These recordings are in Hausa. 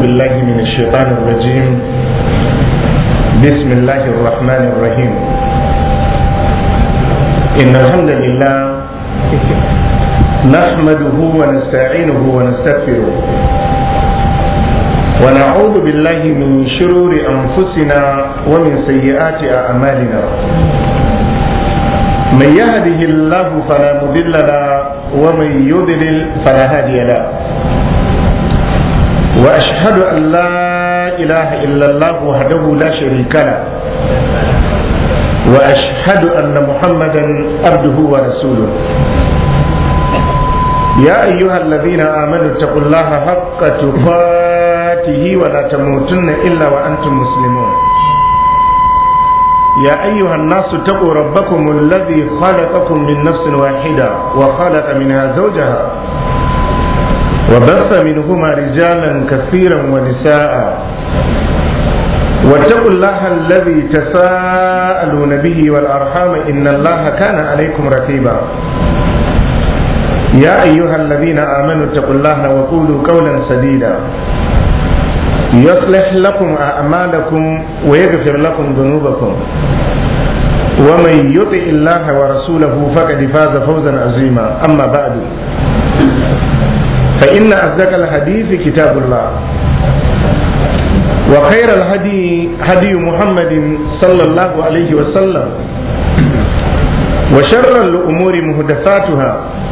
بالله من الشيطان الرجيم بسم الله الرحمن الرحيم إن الحمد لله نحمده ونستعينه ونستغفره ونعوذ بالله من شرور أنفسنا ومن سيئات أعمالنا من يهده الله فلا مضل له ومن يضلل فلا هادي له واشهد ان لا اله الا الله وحده لا شريك له واشهد ان محمدا عبده ورسوله يا ايها الذين امنوا اتقوا الله حق تقاته ولا تموتن الا وانتم مسلمون يا أيها الناس اتقوا ربكم الذي خلقكم من نفس واحدة وخلق منها زوجها وبث منهما رجالا كثيرا ونساء واتقوا الله الذي تساءلون به والأرحام إن الله كان عليكم رقيبا يا أيها الذين آمنوا اتقوا الله وقولوا قولا سديدا يصلح لكم أعمالكم ويغفر لكم ذنوبكم ومن يطع الله ورسوله فقد فاز فوزا عظيما أما بعد فإن أصدق الحديث كتاب الله وخير الهدي هدي محمد صلى الله عليه وسلم وشر الأمور محدثاتها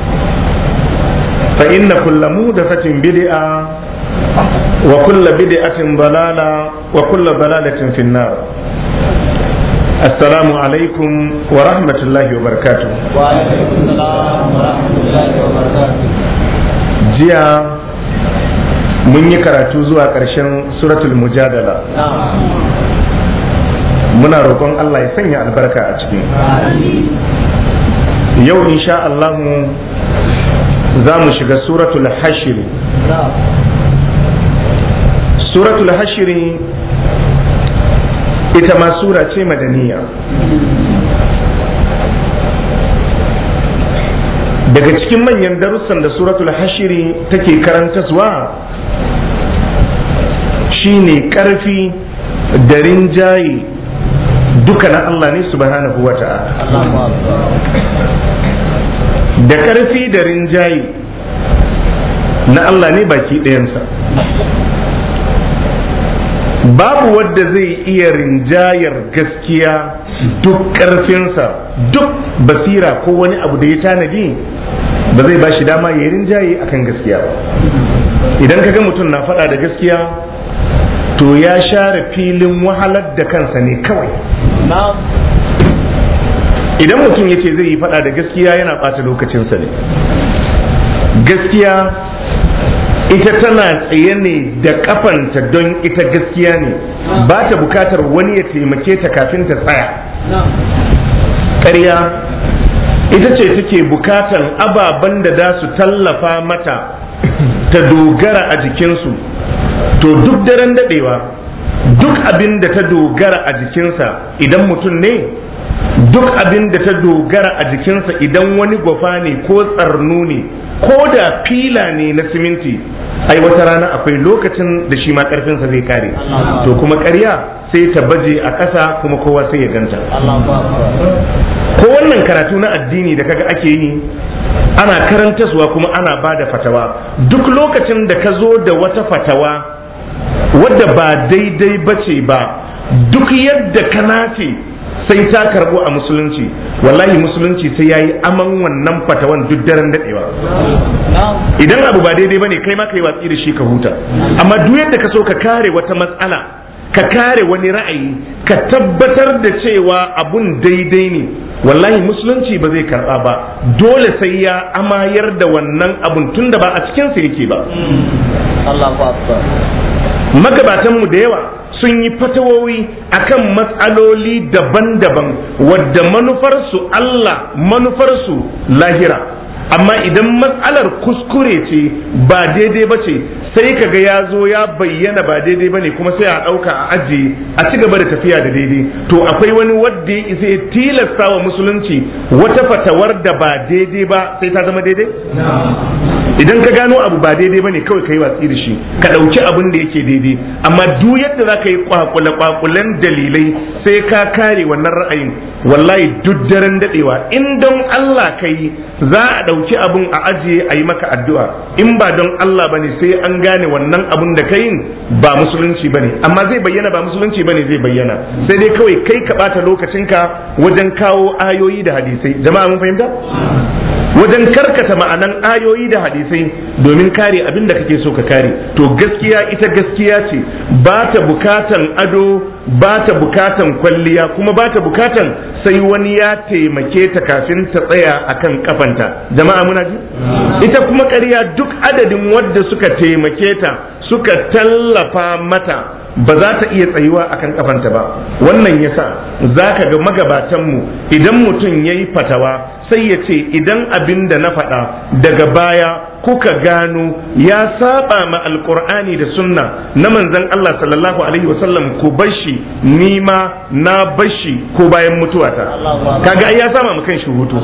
فإن كل محدثة بدعة وكل بدعة ضلالة وكل ضلالة في النار السلام عليكم ورحمة الله وبركاته وعليكم السلام ورحمة الله وبركاته jiya mun yi karatu zuwa ƙarshen suratul mujadala نعم muna roƙon Allah ya sanya albarka a ciki yau insha Allah za mu shiga suratul hashiri نعم suratul hashiri ita ma sura ce madaniya daga cikin manyan darussan da suratul hashiri take karantaswa shine karfi da rinjaye duka na Allah ne subhanahu wa ta'ala الله أكبر da karfi da rinjaye na Allah ne baki ɗayansa babu wadda zai iya rinjayar gaskiya duk ƙarfinsa duk basira ko wani abu da ya tanadi ba zai ba shi dama ya yi rinjaye akan gaskiya ba idan ka ga mutum na faɗa da gaskiya to ya share filin wahalar da kansa ne kawai نعم idan mutum ya ce zai yi faɗa da gaskiya yana ɓata lokacinsa ne gaskiya ita tana tsaye ne da kafanta don ita gaskiya ne ba ta bukatar wani ya taimake ta kafin ta tsaya نعم ƙarya ita ce take bukatar ababen da za su tallafa mata ta dogara a jikinsu to duk daren daɗewa duk abin da ta dogara a jikinsa idan mutum ne duk abin da ta dogara a jikinsa idan wani gwafa ne ko tsarnu ne ko da fila ne na siminti ai wata rana akwai lokacin da shi ma karfinsa zai kare to kuma ƙarya sai ta baje a ƙasa kuma kowa sai ya ganta الله أكبر ko wannan karatu na addini da kaga ake yi ana karantaswa kuma ana ba da fatawa duk lokacin da ka zo da wata fatawa wadda ba daidai bace ba duk yadda ka nace sai ta karbo a musulunci wallahi musulunci sai yayi aman wannan fatawan duk daren dadewa نعم idan abu ba daidai bane kai ma kai watsi da shi ka huta amma duk yadda ka so ka kare wata matsala ka kare wani ra'ayi ka tabbatar da cewa abun daidai ne wallahi musulunci ba zai karba ba dole sai ya amayar da wannan abun tunda ba a cikinsa yake ba الله أكبر magabatanmu da yawa sun yi fatawowi akan matsaloli daban-daban wadda manufarsu Allah manufarsu lahira amma idan matsalar kuskure ce ba daidai ba ce sai kaga ya zo ya bayyana ba daidai ba ne kuma sai a ɗauka a ajiye a ci gaba da tafiya da daidai to akwai wani wadda ya isa ya tilasta wa musulunci wata fatawar da ba daidai ba sai ta zama daidai idan ka gano abu ba daidai bane kawai ka yi watsi da shi ka ɗauki abin da yake daidai amma duk yadda za ka yi kwakule kwakulen dalilai sai ka kare wannan ra'ayin wallahi duk daren dadewa in don Allah ka yi za a ɗauki abun a ajiye a yi maka addu'a in ba don Allah bane sai an gane wannan abun da ka yin ba musulunci bane amma zai bayyana ba musulunci bane zai bayyana sai dai kawai kai ka ɓata lokacinka wajen kawo ayoyi da hadisai jama'a mun fahimta wajen karkata ma'anan ayoyi da hadisai domin kare abin da kake so ka kare to gaskiya ita gaskiya ce ba ta bukatan ado ba ta bukatan kwalliya kuma ba ta bukatan sai wani ya taimake ta kafin ta tsaya akan kafanta jama'a muna ji ita kuma ƙarya duk adadin wadda suka taimake ta suka tallafa mata ba za ta iya tsayuwa akan kafanta ba wannan yasa za ka ga magabatanmu idan mutum ya yi fatawa sai ya ce idan abin da na faɗa daga baya kuka gano ya saba ma alkur'ani da sunna na manzon Allah sallallahu alaihi wasallam ku bashi nima na bashi ko bayan mutuwata kaga ai ya sama mu kan shi hutu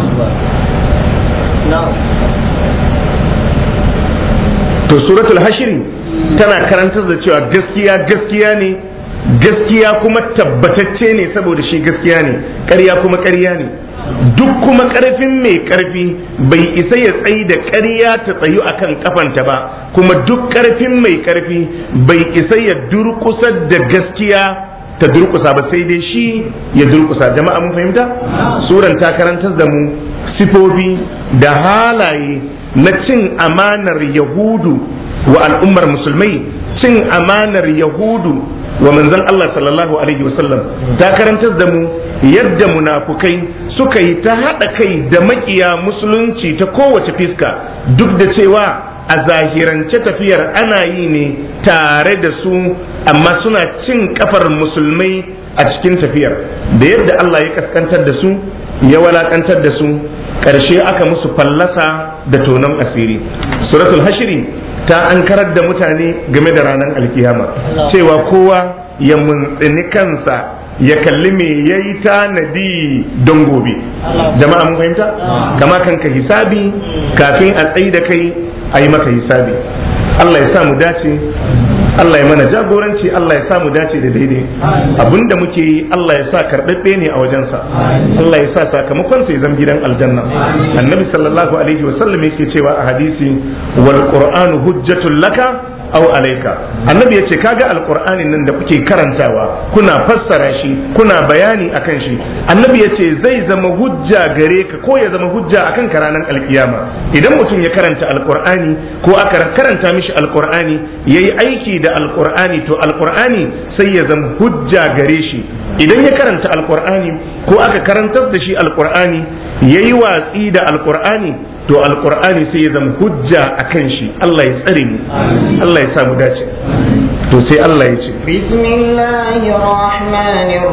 to suratul hashiri tana karantar da cewa gaskiya gaskiya ne gaskiya kuma tabbatacce ne saboda shi gaskiya ne ƙarya kuma ƙarya ne duk kuma ƙarfin mai ƙarfi bai isa ya tsayi da ƙarya ta tsayu akan kafanta ba kuma duk ƙarfin mai ƙarfi bai isa ya durƙusar da gaskiya ta durƙusa ba sai dai shi ya durƙusa jama'a mun fahimta suran ta karantar da mu sifofi da halaye na cin amanar yahudu wa al'ummar musulmai cin amanar yahudu wa manzon Allah sallallahu alaihi wasallam ta karantar da mu yadda munafukai suka yi ta haɗa kai da makiya musulunci ta kowace fiska duk da cewa a zahirance tafiyar ana yi ne tare da su amma suna cin kafar musulmai a cikin tafiyar da yadda Allah ya kaskantar da su ya walakantar da su ƙarshe aka musu fallasa da tonon asiri suratul hashiri ta an karar da mutane game da ranar alkiyama cewa kowa ya muntsini kansa ya kalli me ya yi tanadi don gobe jama'a mun fahimta kama kanka hisabi kafin a tsayi da kai a yi maka hisabi Allah ya sa mu dace Allah ya mana jagoranci Allah ya sa mu dace da daidai abinda muke yi Allah ya sa karɓaɓɓe ne a wajensa Allah ya sa sakamakon sai zan gidan aljanna annabi sallallahu alaihi wa sallam yake cewa a hadisi wal qur'anu hujjatul laka aw alayka annabi yace kaga alqur'anin nan da kuke karantawa kuna fassara shi kuna bayani akan shi annabi yace zai zama hujja gare ka ko ya zama hujja akan ka ranar alkiyama idan mutum ya karanta alqur'ani ko aka karanta mishi alqur'ani yayi aiki da alqur'ani to alqur'ani sai ya zama hujja gare shi idan ya karanta alqur'ani ko aka karantar da shi alqur'ani yayi watsi da alqur'ani to alqur'ani sai ya zama hujja akan shi Allah ya tsare mu Allah ya sa mu dace to sai Allah ya ce bismillahir rahmanir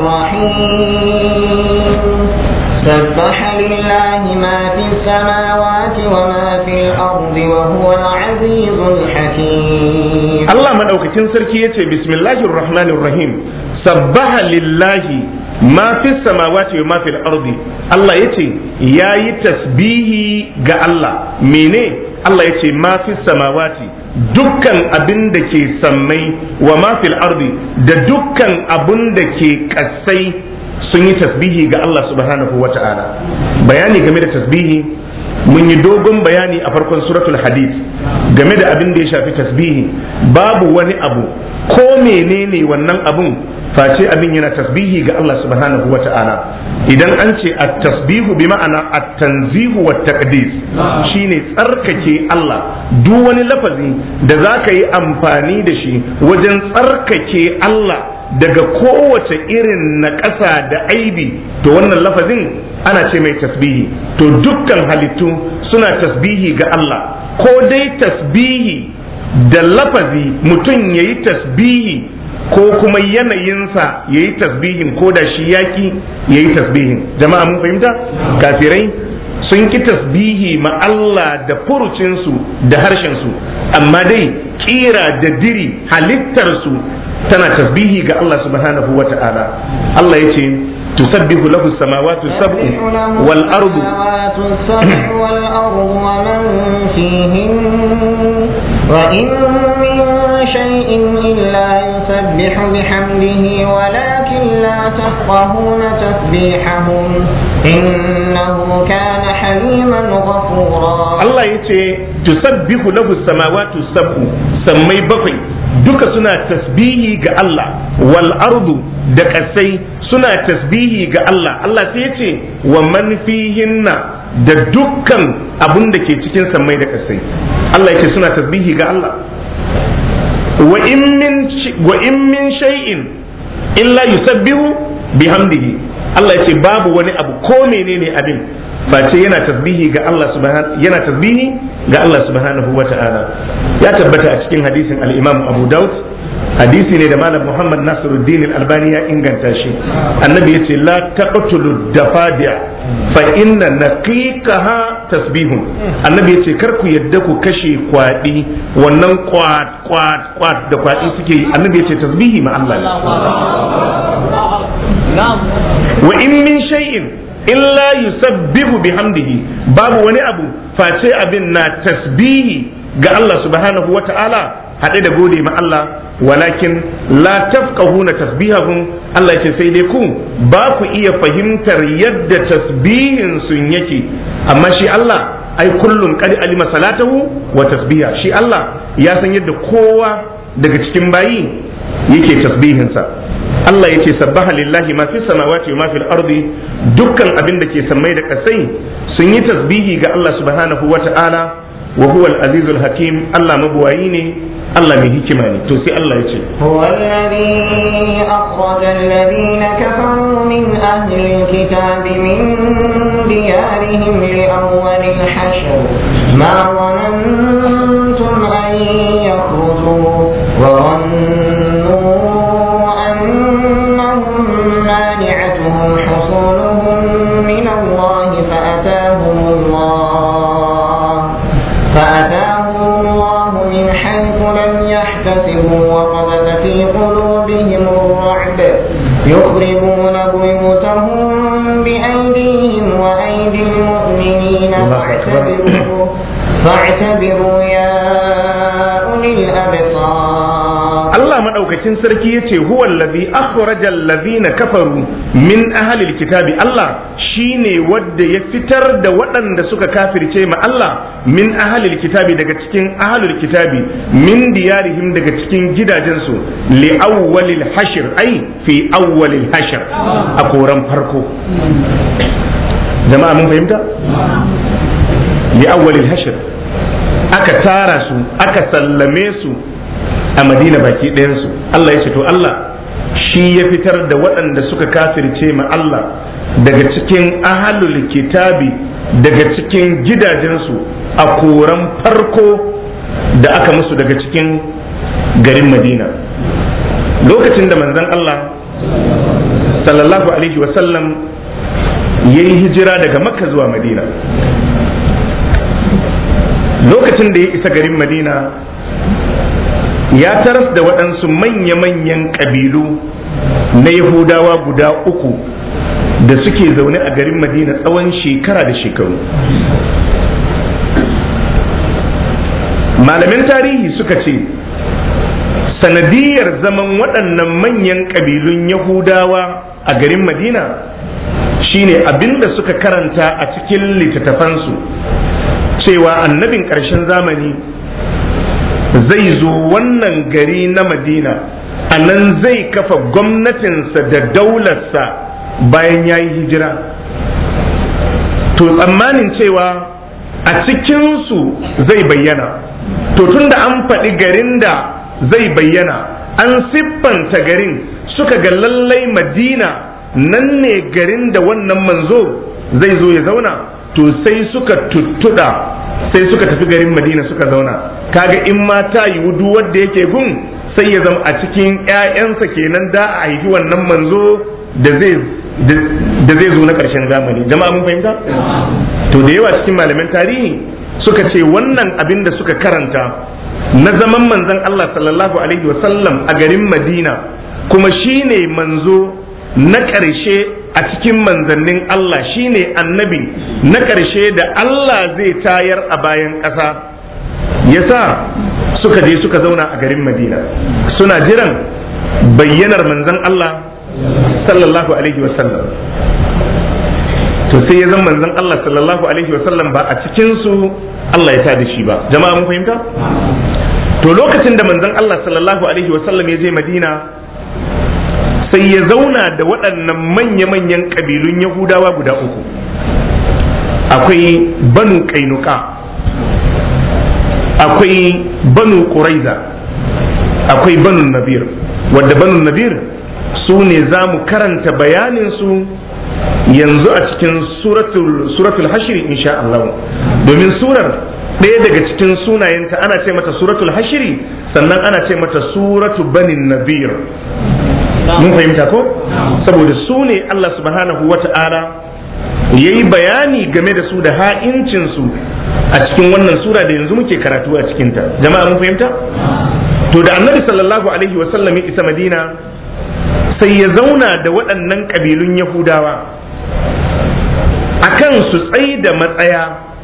rahim سبح لله ما في السماوات وما في الأرض وهو العزيز الحكيم Allah madaukakin sarki yace bismillahir rahmanir rahim sabbaha lillahi ma fi samawati wa ma fil ardi Allah yace yayi tasbihi ga Allah mene Allah yace ma fi samawati dukkan abin da ke sammai wa ma fil ardi da dukkan abin da ke kasai sun yi tasbihi ga Allah subhanahu wa ta'ala bayani game da tasbihi mun yi dogon bayani a farkon suratul hadid game da abin da ya shafi tasbihi babu wani abu ko menene wannan abun face abin yana tasbihi ga Allah subhanahu wa ta'ala idan an ce at-tasbihu bi ma'ana at-tanzihu wa taqdis shine tsarkake Allah duk wani lafazi da zaka yi amfani da shi wajen tsarkake Allah daga kowace irin na ƙasa da aibi to wannan lafazin ana ce mai tasbihi to dukkan halittu suna tasbihi ga Allah ko dai tasbihi da lafazi mutum ya yi tasbihi ko kuma yanayinsa ya yi tasbihin ko da shi yaki ya yi tasbihin jama'a mun fahimta kafirai sun ki tasbihi ma Allah da furucinsu da harshensu amma dai kira da diri halittarsu tana tasbihi ga Allah subhanahu wa ta'ala Allah ya ce tusabbihu lahu samawati sab'u wal ardu السماوات السبع والأرض ومن فيهن وإن من شيء إلا يسبح بحمده ولكن لا تفقهون تسبيحهم إنه كان حليما غفورا Allah ya ce tusabbihu lahu samawati sab'u sammai bakwai duka suna tasbihi ga Allah wal ardu da kasai suna tasbihi ga Allah Allah sai ya ce wa man fihinna da dukkan abun da ke cikin sammai da kasai Allah ya ce suna tasbihi ga Allah wa in min wa in min shay'in illa yusabbihu bihamdihi Allah ya ce babu wani abu ko menene abin face yana tasbihi ga Allah subhanahu yana tasbihi ga Allah subhanahu wata'ala ya tabbata a cikin hadisin al-Imam Abu Dawud hadisi ne da Malam Muhammad Nasiruddin Al-Albani ya inganta shi annabi yace la taqtulu dafadi'a fa inna naqiqaha tasbihun annabi yace kar ku yadda ku kashe kwadi wannan kwat kwat kwat da kwadi suke yi annabi yace tasbihi ma Allah wa in min shay'in illa yusabbihu bihamdihi babu wani abu face abin na tasbihi ga Allah subhanahu wa ta'ala haɗe da gode ma Allah walakin la tafqahuna tasbihahum Allah yake sai dai ku ba ku iya fahimtar yadda tasbihin sun yake amma shi Allah ai kullum qad alima salatahu wa tasbiha shi Allah ya san yadda kowa daga cikin bayi yake tasbihinsa Allah yake sabbaha lillahi ma fi samawati wa ma fil ardi dukkan abin da ke sammai da kasai sun yi tasbihi ga Allah subhanahu wa ta'ala wa huwa al-azizul hakim Allah mabuwayi ne Allah mai hikima ne to sai Allah ya ce هو الذي أخرج الذين كفروا من أهل الكتاب من ديارهم لأول الحشر ما ظننتم أن يخرجوا وظنوا أنهم مانعتهم حصولهم من الله فأتاهم الله فأتاهم الله من حيث لم يحتسبوا وقذف في قلوبهم الرعب يخربون بيوتهم بأيديهم وأيدي المؤمنين الله أكبر. فاعتبروا فاعتبروا يا أولي الأبصار Allah madaukakin sarki yace huwa allazi akhraja allazina kafaru min ahli kitabi Allah shine wadda ya fitar da waɗanda suka kafirce ma Allah min ahli kitabi daga cikin ahli kitabi min diyarihim daga cikin gidajensu li awwalil hashr ai fi awwalil hashr a koran farko jama'a mun fahimta li awwalil hashr aka tara su aka sallame su a madina baki ɗayansu Allah ya ce to Allah shi ya fitar da waɗanda suka kafirce ma Allah daga cikin ahalul kitabi daga cikin gidajensu a koran farko da aka musu daga cikin garin madina lokacin da manzon Allah sallallahu alaihi wasallam ya yi hijira daga makka zuwa madina lokacin da ya isa garin madina ya taras da waɗansu manya-manyan ƙabilu na yahudawa guda uku da suke zaune a garin madina tsawon shekara da shekaru malamin tarihi suka ce sanadiyar zaman waɗannan manyan ƙabilun yahudawa a garin madina shine abinda suka karanta a cikin littattafansu cewa annabin ƙarshen zamani zai zo wannan gari na madina a nan zai kafa gwamnatinsa da daularsa bayan ya yi hijira to tsammanin cewa a cikinsu zai bayyana to tunda an faɗi garin da zai bayyana an siffanta garin suka ga lallai madina nan ne garin da wannan manzo zai zo ya zauna to sai suka tuttuɗa sai suka tafi garin madina suka zauna kaga in ma ta yiwu duk wanda yake gun sai ya zama a cikin 'ya'yansa kenan da a haifi wannan manzo da zai da zai zo na ƙarshen zamani jama'a mun fahimta to da yawa cikin malaman tarihi suka ce wannan abin da suka karanta na zaman manzon Allah sallallahu alaihi wasallam a garin Madina kuma shine manzo na ƙarshe a a cikin manzannin Allah shine annabi na ƙarshe da Allah zai tayar a bayan ƙasa yasa suka je suka zauna a garin Madina suna jiran bayyanar manzan Allah sallallahu alaihi wasallam to sai ya zama manzon Allah sallallahu alaihi wasallam ba a cikin su Allah ya tada shi ba jama'a mun fahimta to lokacin da manzon Allah sallallahu alaihi wasallam ya je Madina sai ya zauna da waɗannan manya-manyan ƙabilun Yahudawa guda uku akwai banu kainuka akwai banu quraiza akwai banu nabir wadda banu nabir su ne za mu karanta bayanin su yanzu a cikin suratul suratul hashri insha Allah domin surar ɗaya daga cikin sunayenta ana ce mata suratul hashri sannan ana ce mata suratu banin nabir mun fahimta ko saboda su ne Allah subhanahu wata'ala ya yi bayani game da su da ha'incinsu a cikin wannan sura da yanzu muke karatu a cikinta jama'a mun fahimta to da annabi sallallahu alaihi wasallam ya isa madina sai ya zauna da waɗannan ƙabilun yahudawa akan su tsaye da matsaya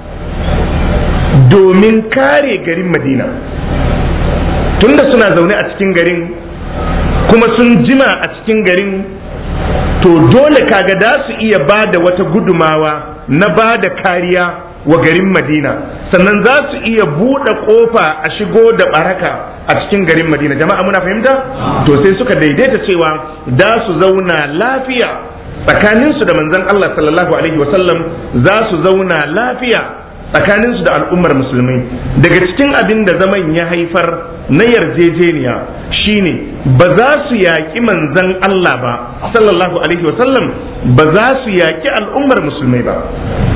domin kare garin madina tunda suna zaune a cikin garin kuma sun jima a cikin garin to dole kaga da su iya ba da wata gudumawa na ba da kariya wa garin madina sannan za su iya buɗe ƙofa a shigo da baraka a cikin garin madina jama'a muna fahimta to sai suka daidaita cewa da su zauna lafiya tsakaninsu da manzon Allah sallallahu alaihi wasallam za su zauna lafiya tsakaninsu da al'ummar musulmai daga cikin abin da zaman ya haifar na yarjejeniya shine ba za su yaƙi manzan Allah ba sallallahu alaihi wasallam ba za su yaƙi al'ummar musulmai ba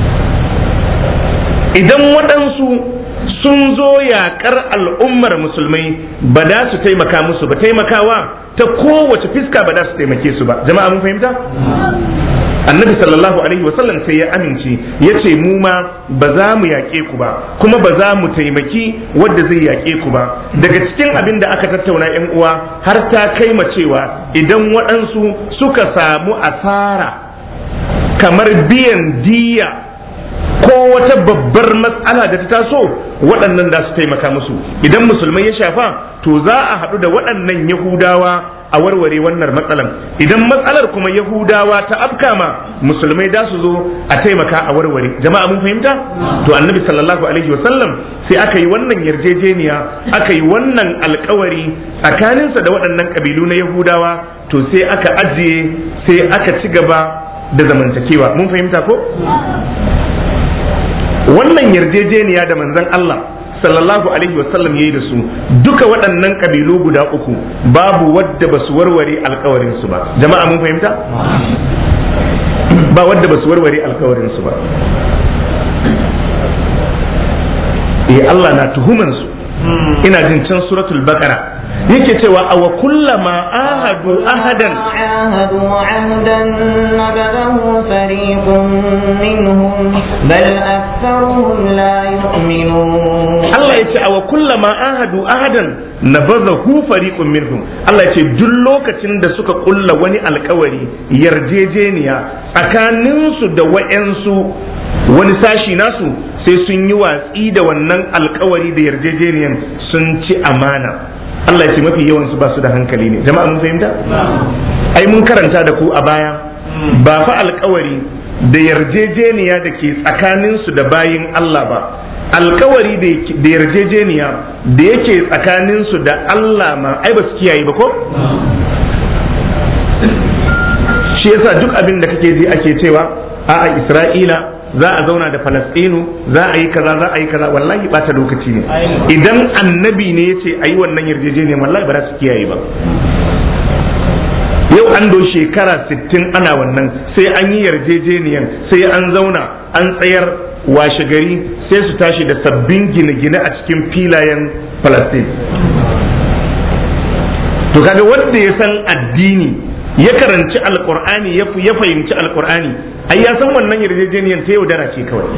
idan waɗansu sun zo yaƙar al'ummar musulmai ba da su taimaka musu ba taimakawa ta kowace fiska ba da su taimake su ba jama'a mun fahimta annabi sallallahu alaihi wasallam sai ya amince ya ce mu ma ba za mu yaƙe ku ba kuma ba za mu taimaki wadda zai yaƙe ku ba daga cikin abin da aka tattauna yan uwa har ta kai ma cewa idan waɗansu suka samu asara kamar biyan diya ko wata babbar matsala da ta taso waɗannan da su taimaka musu idan musulmai ya shafa to za a haɗu da waɗannan yahudawa a warware wannan matsalan idan matsalar kuma yahudawa ta afkama musulmai da su zo a taimaka a warware jama'a mun fahimta to annabi sallallahu alaihi wasallam sai aka yi wannan yarjejeniya aka yi wannan alkawari tsakaninsa da waɗannan ƙabilu na yahudawa to sai aka ajiye sai aka ci gaba da zamantakewa mun fahimta ko wannan yarjejeniya da manzon Allah sallallahu alaihi wasallam ya yi da su duka waɗannan ƙabilu guda uku babu wadda ba su warware alkawarinsu ba jama'a mun fahimta ba wadda ba su warware alkawarinsu ba eh Allah na tuhumansu ina jin can suratul baqara yake cewa awa kullama ahadu ahadan عاهدوا عهدا نبذه فريق منهم بل أكثرهم لا يؤمنون Allah ya ce awa kullama ahadu ahadan nabazahu fariqun minhum Allah ya ce duk lokacin da suka kulla wani alkawari yarjejeniya tsakaninsu da wa'yansu wani sashi nasu sai sun yi watsi da wannan alkawari da yarjejeniyan sun ci amana Allah ya ce mafi yawan su ba su da hankali ne jama'a mun fahimta ai mun karanta da ku a baya ba fa alkawari da yarjejeniya da ke tsakanin su da bayin Allah ba alkawari da yarjejeniya da yake tsakanin su da Allah ma ai ba su kiyaye ba ko shi yasa duk abin da kake ji ake cewa a'a Isra'ila za a zauna da falastinu za a yi kaza za a yi kaza wallahi bata lokaci ne idan annabi ne ya ce a yi wannan yarjejeniya wallahi ba za su kiyaye ba yau an do shekara 60 ana wannan sai an yi yarjejeniyan sai an zauna an tsayar washe gari sai su tashi da sabbin gine-gine a cikin filayen falastin to kaga wanda ya san addini ya karanci alkur'ani ya fahimci alkur'ani ai ya san wannan yarjejeniyar ta yaudara ce kawai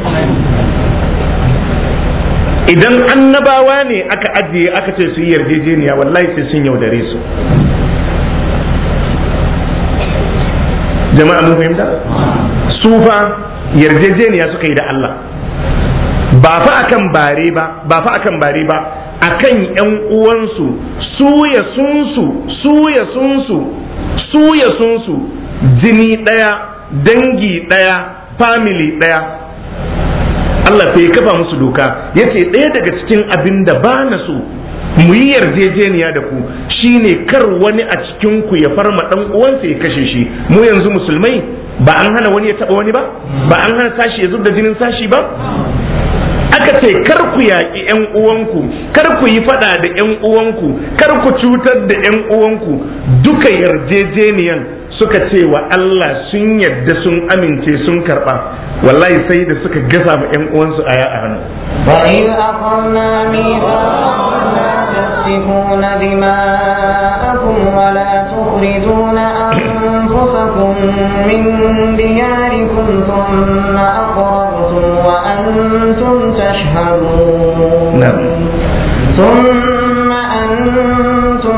idan annabawa ne aka ajiye aka ce su yi yarjejeniya wallahi sai sun yaudare su jama'a mun fahimta su fa yarjejeniya suka yi da Allah ba fa akan bare ba ba fa akan bare ba akan yan uwansu su ya sunsu su ya sunsu su ya sunsu jini daya dangi daya family daya Allah sai ya kafa musu doka yace ɗaya daga cikin abin da ba na so mu yi yarjejeniya da ku shine kar wani a cikin ku ya farma dan uwansa ya kashe shi mu yanzu musulmai ba an hana wani ya taba wani ba ba an hana sashi ya zub da jinin sashi ba aka ce kar ku yaƙi ƴan uwanku kar ku yi faɗa da ƴan uwanku kar ku cutar da ƴan uwanku duka yarjejeniyan suka ce wa Allah sun yadda sun amince sun karɓa wallahi sai da suka gasa ma ƴan uwansu aya a hannu وإذ أخذنا ميثاقكم لا تسفكون دماءكم ولا تخرجون أنفسكم من دياركم ثم أقررتم وأنتم تشهدون نعم. ثم أنتم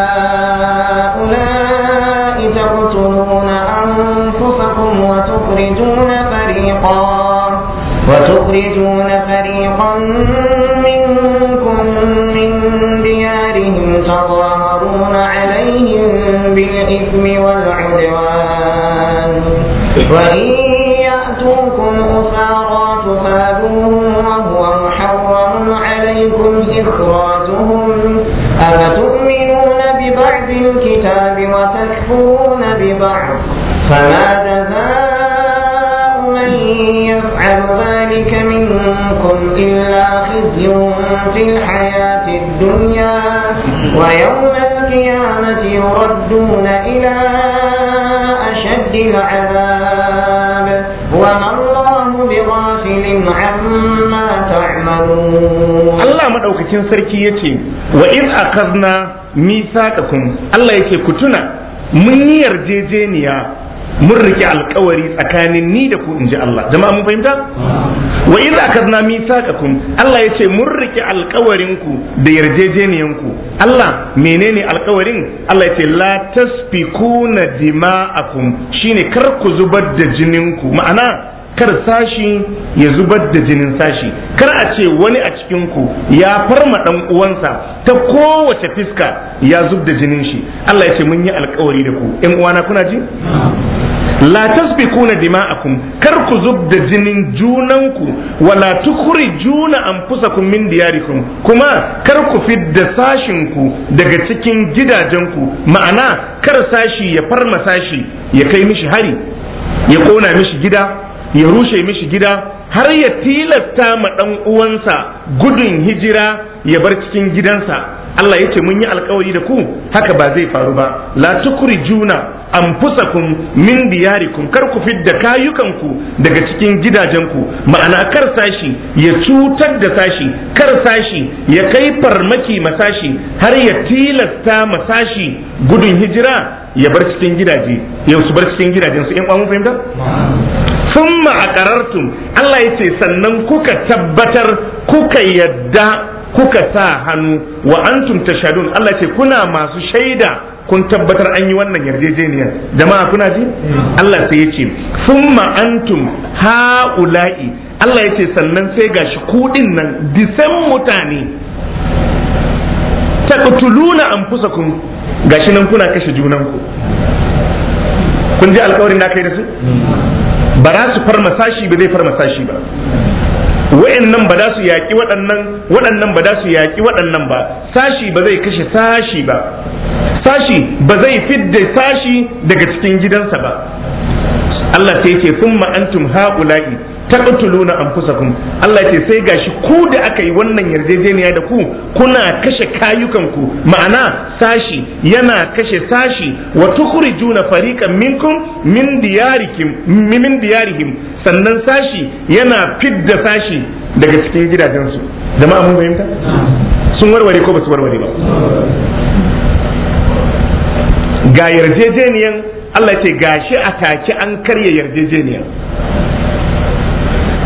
هؤلاء تقتلون أنفسكم وتخرجون فريقا وتخرجون فريقا منكم من ديارهم تظاهرون عليهم بالإثم والعدوان وإن يأتوكم أسارى تفادوهم وهو محرم عليكم إخراجهم أفتؤمنون ببعض الكتاب وتكفرون ببعض فما جزاء من يفعل ذلك منكم إلا خزي في الحياة الدنيا ويوم القيامة يردون إلى أشد العذاب وما الله بغافل عما تعملون Allah madaukakin sarki yace wa in akazna misaqakum Allah yake ku tuna mun yi yarjejeniya mun rike alkawari tsakanin ni da ku inji Allah jama'a mun fahimta wa in akazna misaqakum Allah yace mun rike alkawarin ku da yarjejeniyan ku Allah menene alkawarin Allah yace la tasfikuna dima'akum shine kar ku zubar da jinin ku ma'ana kar sashi ya zubar da jinin sashi kar a ce wani a cikinku ya farma dan uwansa ta kowace fiska ya zub da jinin shi Allah ya ce mun yi alkawari da ku ƴan uwana kuna ji la tasbikuna dima'akum kar ku zub da jinin junanku wala tukhrijuna anfusakum min diyarikum kuma kar ku fidda sashinku daga cikin gidajenku ma'ana kar sashi ya farma sashi ya kai mishi hari ya kona mishi gida ya rushe mishi gida har ya tilasta ma ɗan uwansa gudun hijira ya bar cikin gidansa Allah ya ce mun yi alkawari da ku haka ba zai faru ba la juna anfusakum min diyarikum kar ku fidda kayukanku daga cikin gidajenku ma'ana kar sashi ya cutar da sashi kar sashi ya kai farmaki masashi har ya tilasta masashi gudun hijira ya bar cikin gidaje ya su bar cikin gidajensu in mun fahimta summa aqarartum Allah ya ce sannan kuka tabbatar kuka yadda kuka sa hannu wa antum tashadun Allah ya ce kuna masu shaida kun tabbatar an yi wannan yarjejeniyar jama'a kuna ji Allah sai ya ce summa antum haula'i Allah ya ce sannan sai gashi kudin nan disan mutane taqtuluna anfusakum gashi nan kuna kashe junanku kun ji alkawarin da kai da su ba za su farma sashi ba zai farma sashi ba wa'annan ba za su yaƙi waɗannan waɗannan ba za su yaƙi waɗannan ba sashi ba zai kashe sashi ba sashi ba zai fidda sashi daga cikin gidansa ba Allah sai ce summa antum haula'i taqtuluna anfusakum Allah ce sai gashi ku da aka yi wannan yarjejeniya da ku kuna kashe kayukanku ma'ana sashi yana kashe sashi wa tukhrijuna fariqan minkum min diyarikum min diyarihim sannan sashi yana fidda sashi daga cikin gidajensu jama'a mun fahimta sun warware ko ba su warware ba ga yarjejeniyan Allah ce gashi a take an karya yarjejeniyan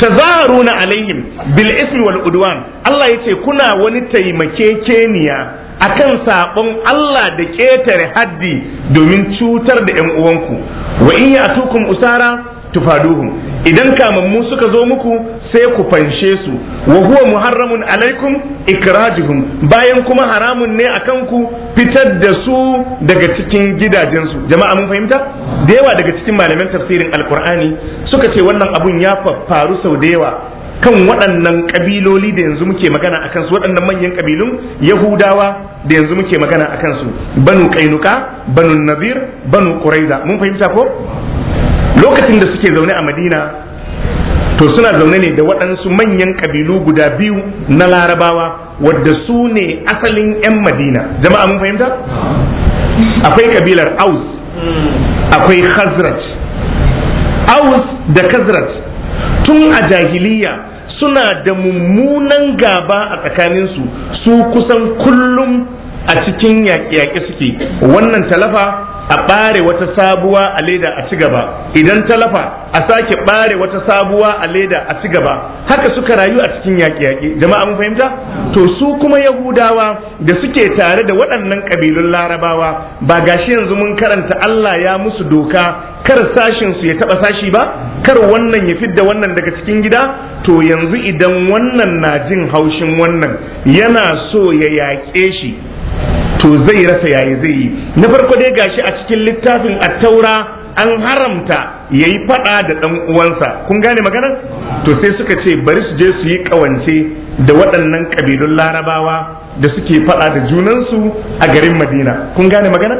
tazaruna alaihim bil ismi wal udwan Allah yace kuna wani taimakekeniya akan sabon Allah da ƙetare haddi domin cutar da 'yan uwanku wa in ya'tukum usara tufaduhum idan kamammu suka zo muku sai ku fanshe su wa huwa muharramun alaikum ikrajuhum bayan kuma haramun ne akan ku fitar da su daga cikin gidajensu jama'a mun fahimta da yawa daga cikin malaman tafsirin alkur'ani suka ce wannan abun ya faru sau da yawa kan waɗannan ƙabiloli da yanzu muke magana a kansu waɗannan manyan ƙabilun yahudawa da yanzu muke magana a kansu banu kainuka banu nazir banu quraiza mun fahimta ko lokacin da suke zaune a madina to suna zaune ne da waɗansu manyan ƙabilu guda biyu na larabawa wadda su ne asalin 'yan madina jama'a mun fahimta akwai ƙabilar aus akwai khazraj aus da khazraj tun a jahiliya suna da mummunan gaba a tsakaninsu su kusan kullum a cikin yaƙe-yaƙe suke wannan talafa a ɓare wata sabuwa a leda a ci gaba idan talafa a sake ɓare wata sabuwa a leda a ci gaba haka suka rayu a cikin yaƙe-yaƙe jama'a mun fahimta to su kuma yahudawa da suke tare da waɗannan ƙabilun larabawa ba gashi yanzu mun karanta Allah ya musu doka kar sashin su ya taɓa sashi ba kar wannan ya fidda wannan daga cikin gida to yanzu idan wannan na jin haushin wannan yana so ya yaƙe shi to zai rasa yayi zai yi na farko dai gashi a cikin littafin attaura an haramta ya yi fada da ɗan uwansa kun gane magana to sai suka ce bari su je su yi ƙawance da waɗannan ƙabilun larabawa da suke fada da junansu a garin madina kun gane magana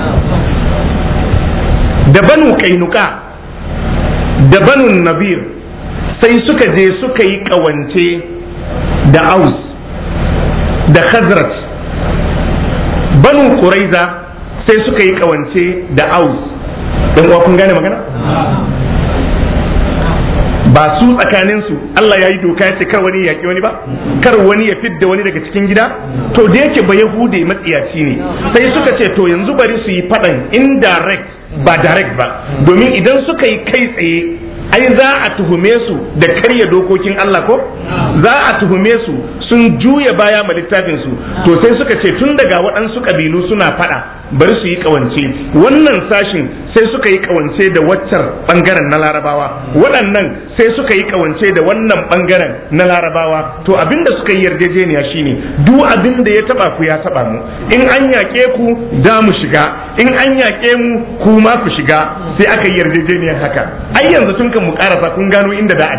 da banu kainuka da banu nabir sai suka je suka yi ƙawance da aus da khazraj banu quraiza sai suka yi kawance da aus dan uwa kun gane magana ba su tsakanin su Allah ya yi doka ya ce kar wani ya wani ba kar wani ya fidda wani daga cikin gida to da yake ba yahude matsiyaci ne sai suka ce to yanzu bari su yi fadan indirect ba direct ba domin idan suka yi kai tsaye ai za a tuhume su da karya dokokin Allah ko za a tuhume su sun juya baya ma littafin su to sai suka ce tun daga waɗansu ƙabilu suna faɗa bari su yi ƙawance wannan sashin sai suka yi ƙawance da waccar ɓangaren na larabawa waɗannan sai suka yi ƙawance da wannan ɓangaren na larabawa to abinda suka yi yarjejeniya shine duk abin da ya taɓa ku ya taɓa mu in an yaƙe ku da mu shiga in an yaƙe mu ku ma ku shiga sai aka yi yarjejeniyar haka ai yanzu tun kan mu karasa kun gano inda da a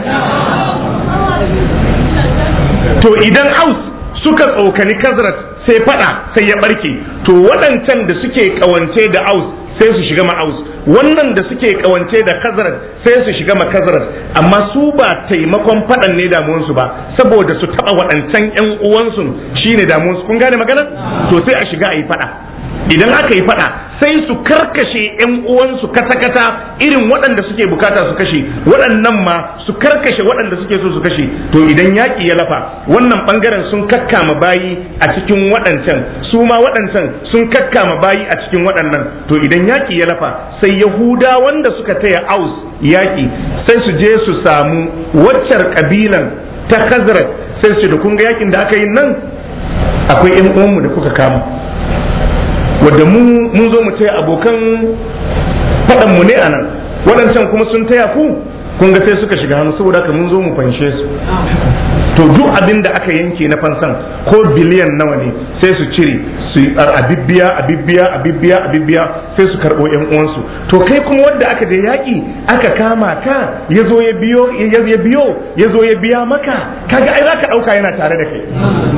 to idan aus suka tsokani kazrat sai fada sai ya barke to waɗancan da suke kawance da aus sai su shiga ma aus wannan da suke kawance da kazrat sai su shiga ma kazrat amma su ba taimakon fadan ne damuwansu ba saboda su taba waɗancan ƴan uwansu shine damuwansu kun gane magana to sai a shiga a yi fada idan aka yi fada sai su karkashe yan uwansu kata-kata irin waɗanda suke bukata su kashe waɗannan ma su karkashe waɗanda suke so su kashe to idan yaƙi ya lafa wannan ɓangaren sun kakkama bayi a cikin waɗancan su ma waɗancan sun kakkama bayi a cikin waɗannan to idan yaƙi ya lafa sai yahuda wanda suka taya aus yaƙi sai su je su samu waccar ƙabilan ta khazraj sai su da kun ga yaƙin da aka yi nan akwai yan uwanmu da kuka kama wadda mu mun zo mu taya abokan faɗan mu ne a nan waɗancan kuma sun taya ku kun ga sai suka shiga hannu saboda haka mun zo mu fanshe su to duk abin da aka yanke na fansan ko biliyan nawa ne sai su cire su a bibbiya a bibbiya a bibbiya a bibbiya sai su karɓo yan uwansu to kai kuma wanda aka je yaƙi aka kama ka ya zo ya biyo ya biyo ya zo ya biya maka kaga ai zaka ɗauka yana tare da kai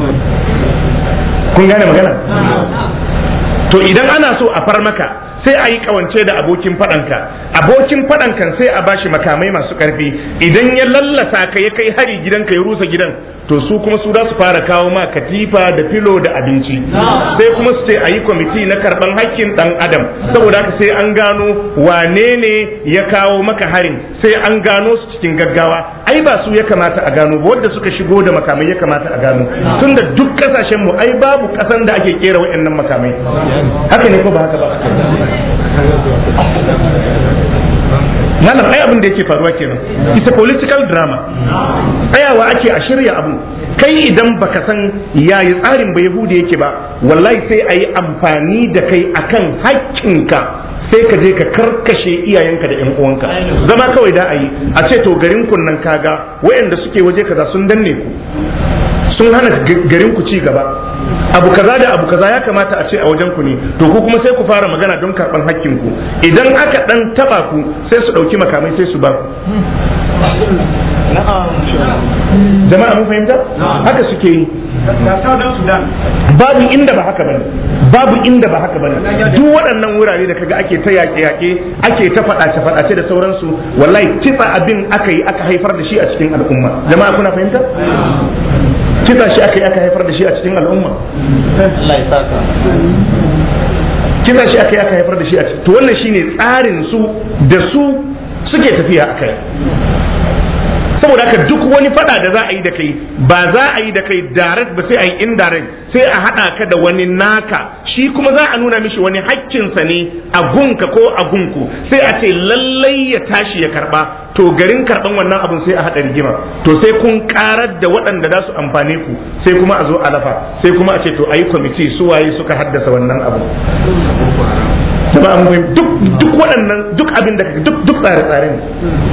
kun gane magana to idan ana so a far maka sai a yi kawance da abokin faɗanka abokin faɗankan sai a bashi makamai masu ƙarfi idan ya lallasa ka ya kai hari gidanka ya rusa gidan to su kuma su za su fara kawo ma katifa da filo da abinci sai kuma su ce a yi kwamiti na karɓan hakkin ɗan adam saboda haka sai an gano wane ne ya kawo maka harin sai an gano su cikin gaggawa ai ba su ya kamata a gano ba wadda suka shigo da makamai ya kamata a gano tunda duk kasashen mu ai babu kasan da ake kera waɗannan makamai haka ne ko ba haka ba malam ai abin da yake faruwa kenan it's a political drama tsayawa ake a shirya abu kai idan baka san yayi tsarin ba yahudi yake ba wallahi sai a yi amfani da kai akan haƙƙinka sai ka je ka karkashe iyayenka da 'yan uwanka zama kawai da a yi a ce to garin kunnan kaga wayanda suke waje kaza sun danne ku sun hana garin ku ci gaba abu kaza da abu kaza ya kamata a ce a wajen ku ne to ku kuma sai ku fara magana don karban hakkin ku idan aka dan taba ku sai su dauki makamai sai su ba ku jama'a mun fahimta haka suke yi babu inda ba haka bane babu inda ba haka bane duk waɗannan wurare da kaga ake ta yaƙe-yaƙe ake ta faɗace-faɗace da sauransu wallahi kitsa abin aka yi aka haifar da shi a cikin al'umma jama'a kuna fahimta kitsa shi aka yi aka haifar da shi a cikin al'umma Allah ya saka kitsa shi aka yi aka haifar da shi a cikin to wannan shine tsarin su da su suke tafiya akai saboda haka duk wani fada da za a yi da kai ba za a yi da kai direct ba sai a yi indirect sai a hada ka da wani naka shi kuma za a nuna mishi wani hakkinsa ne a gunka ko a gunku sai a ce lallai ya tashi ya karba to garin karban wannan abun sai a hada rigima to sai kun karar da waɗanda za su amfane ku sai kuma a zo a lafa sai kuma a ce to ayi kwamiti su waye suka haddasa wannan abu duk duk waɗannan duk abin da duk duk tsare-tsare ne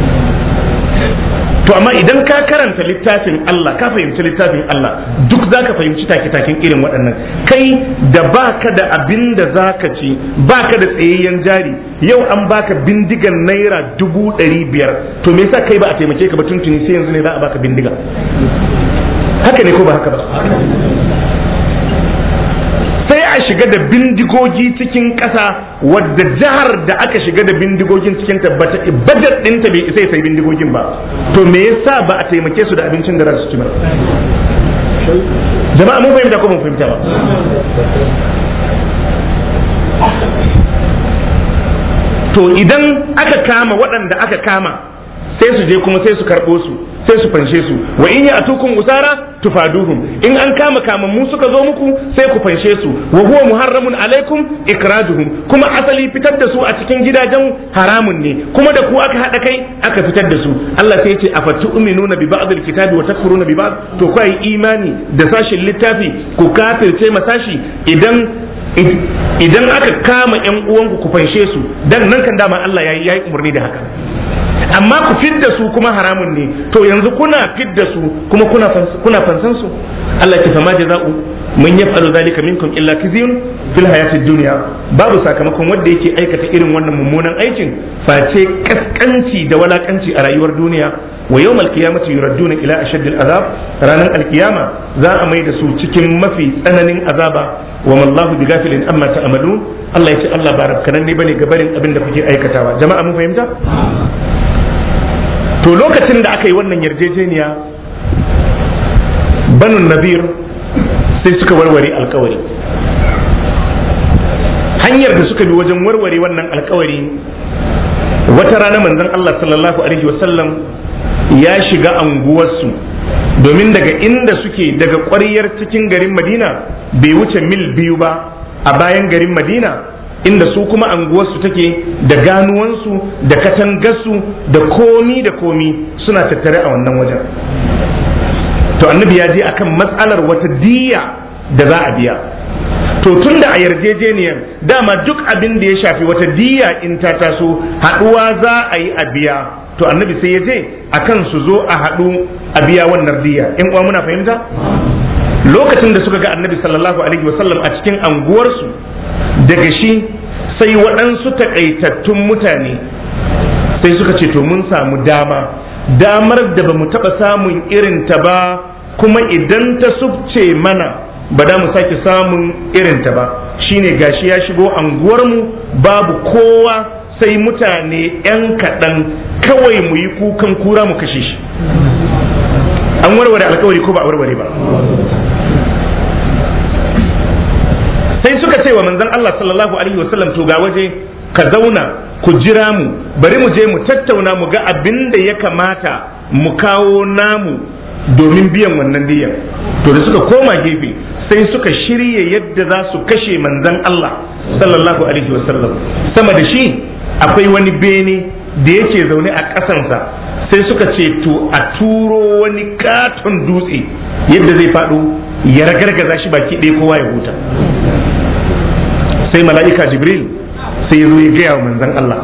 to amma idan ka karanta littafin Allah ka fahimci littafin Allah duk za ka fahimci take-taken irin waɗannan kai da baka da abin da za ka ci baka da tsayayyen jari yau an baka bindigan naira dubu ɗari biyar to me yasa kai ba a taimake ka ba tuntuni sai yanzu ne za a baka bindiga haka ne ko ba haka ba sai a shiga da bindigogi cikin ƙasa wadda jihar da aka shiga da bindigogin cikin ta bata budget ɗinta bai isa sai bindigogin ba to me yasa ba a taimake su da abincin da za su ci ba jama'a mun fahimta ko mun fahimta ba to idan aka kama waɗanda aka kama sai su je kuma sai su karɓo su sai su fanshe su wa in ya atukun usara tufaduhum in an kama kamammu suka zo muku sai ku fanshe su wa huwa muharramun alaikum ikrajuhum kuma asali fitar da su a cikin gidajen haramun ne kuma da ku aka hada kai aka fitar da su Allah sai ya ce afatu'minuna bi ba'd alkitabi wa takfuruna bi ba'd to ku yi imani da sashin littafi ku kafirce masashi idan idan aka kama yan uwanku ku fanshe su dan nan kan dama Allah yayi yayi umarni da haka amma ku fidda su kuma haramun ne to yanzu kuna fidda su kuma kuna kuna fansan su Allah ya fama jaza'u mun yaf'alu zalika minkum illa khizyun fil hayati dunya babu sakamakon wanda yake aikata irin wannan mummunan aikin face kaskanci da walakanci a rayuwar duniya wa yawmal qiyamati yuradduna ila ashaddil azab ranar alkiyama za a mai da su cikin mafi tsananin azaba wa mallahu bighafilin amma ta'malun Allah ya ce Allah ba rabkanan ne bane gabarin abin da kuke aikatawa jama'a mun fahimta to lokacin da aka yi wannan yarjejeniya banun nabir sai suka warware alkawari hanyar da suka bi wajen warware wannan alkawari wata rana manzon Allah sallallahu alaihi wasallam ya shiga anguwarsu domin daga inda suke daga ƙwaryar cikin garin madina bai wuce mil biyu ba a bayan garin madina inda su kuma anguwarsu take da ganuwansu da katangarsu da komi da komi suna tattare a wannan wajen to annabi ya je akan matsalar wata diya da za a biya to tun da a yarjejeniyar dama duk abin da ya shafi wata diya in ta taso haɗuwa za a yi a biya to annabi sai ya je akan su zo a haɗu a biya wannan diya in uwa muna fahimta lokacin da suka ga annabi sallallahu alaihi wasallam a cikin anguwarsu daga shi sai waɗansu takaitattun mutane sai suka ce to mun samu dama damar da ba mu taɓa samun irinta ba kuma idan ta subce mana ba da mu sake samun irinta ba shine gashi ya shigo anguwarmu babu kowa sai mutane 'yan kaɗan kawai mu yi kukan kura mu kashe shi an warware alkawari ko ba a warware ba sai suka ce wa manzon Allah sallallahu alaihi wasallam to ga waje ka zauna ku jira mu bari mu je mu tattauna mu ga abin da ya kamata mu kawo namu domin biyan wannan diyan to da suka koma gefe sai suka shirya yadda za su kashe manzon Allah sallallahu alaihi wasallam sama da shi akwai wani bene da yake zaune a ƙasansa sai suka ce to a turo wani katon dutse yadda zai faɗo ya ragargaza shi baki ɗaya kowa ya huta sai mala'ika jibril sai ya zo ya gaya wa manzon Allah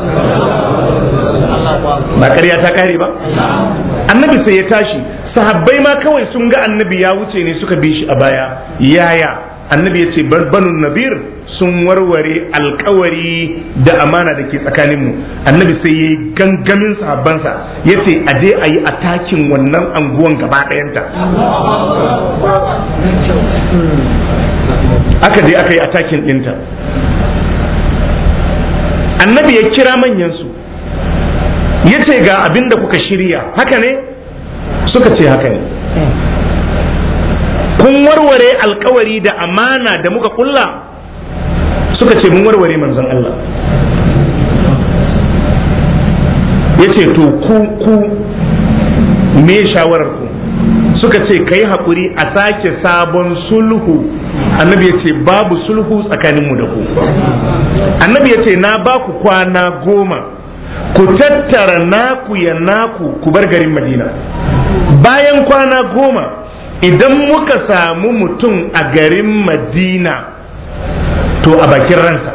ba ƙarya ta kare ba annabi sai ya tashi sahabbai ma kawai sun ga annabi ya wuce ne suka bi shi a baya yaya annabi ya ce banu nabir sun warware alkawari da amana da ke tsakaninmu annabi sai ya yi gangamin sahabbansa ya ce a je a yi atakin wannan anguwan gaba ɗayanta aka je aka yi atakin ɗinta annabi ya kira manyansu ya ce ga abin da kuka shirya haka ne suka ce haka ne kun warware alkawari da amana da muka kulla suka ce mun warware manzon Allah ya ce to ku ku me shawarar ku suka ce kai haƙuri a sake sabon sulhu annabi ya ce babu sulhu tsakaninmu da ku annabi ya ce na ba ku kwana goma ku tattara naku ya naku ku bar garin madina bayan kwana goma idan muka samu mutum a garin madina to a bakin ransa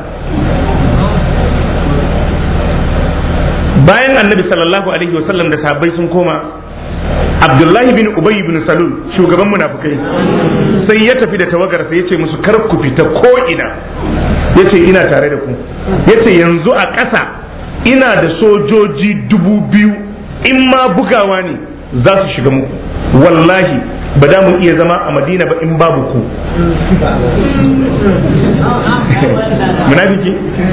bayan annabi sallallahu alaihi wasallam da sahabbai sun koma abdullahi bin ubay bin salul shugaban munafukai sai ya tafi da tawagarsa ya ce musu kar ku fita ko ina ya ce ina tare da ku ya ce yanzu a ƙasa ina da sojoji dubu biyu in ma bugawa ne za su shiga muku wallahi ba da mu iya zama a madina ba in babu ku munafiki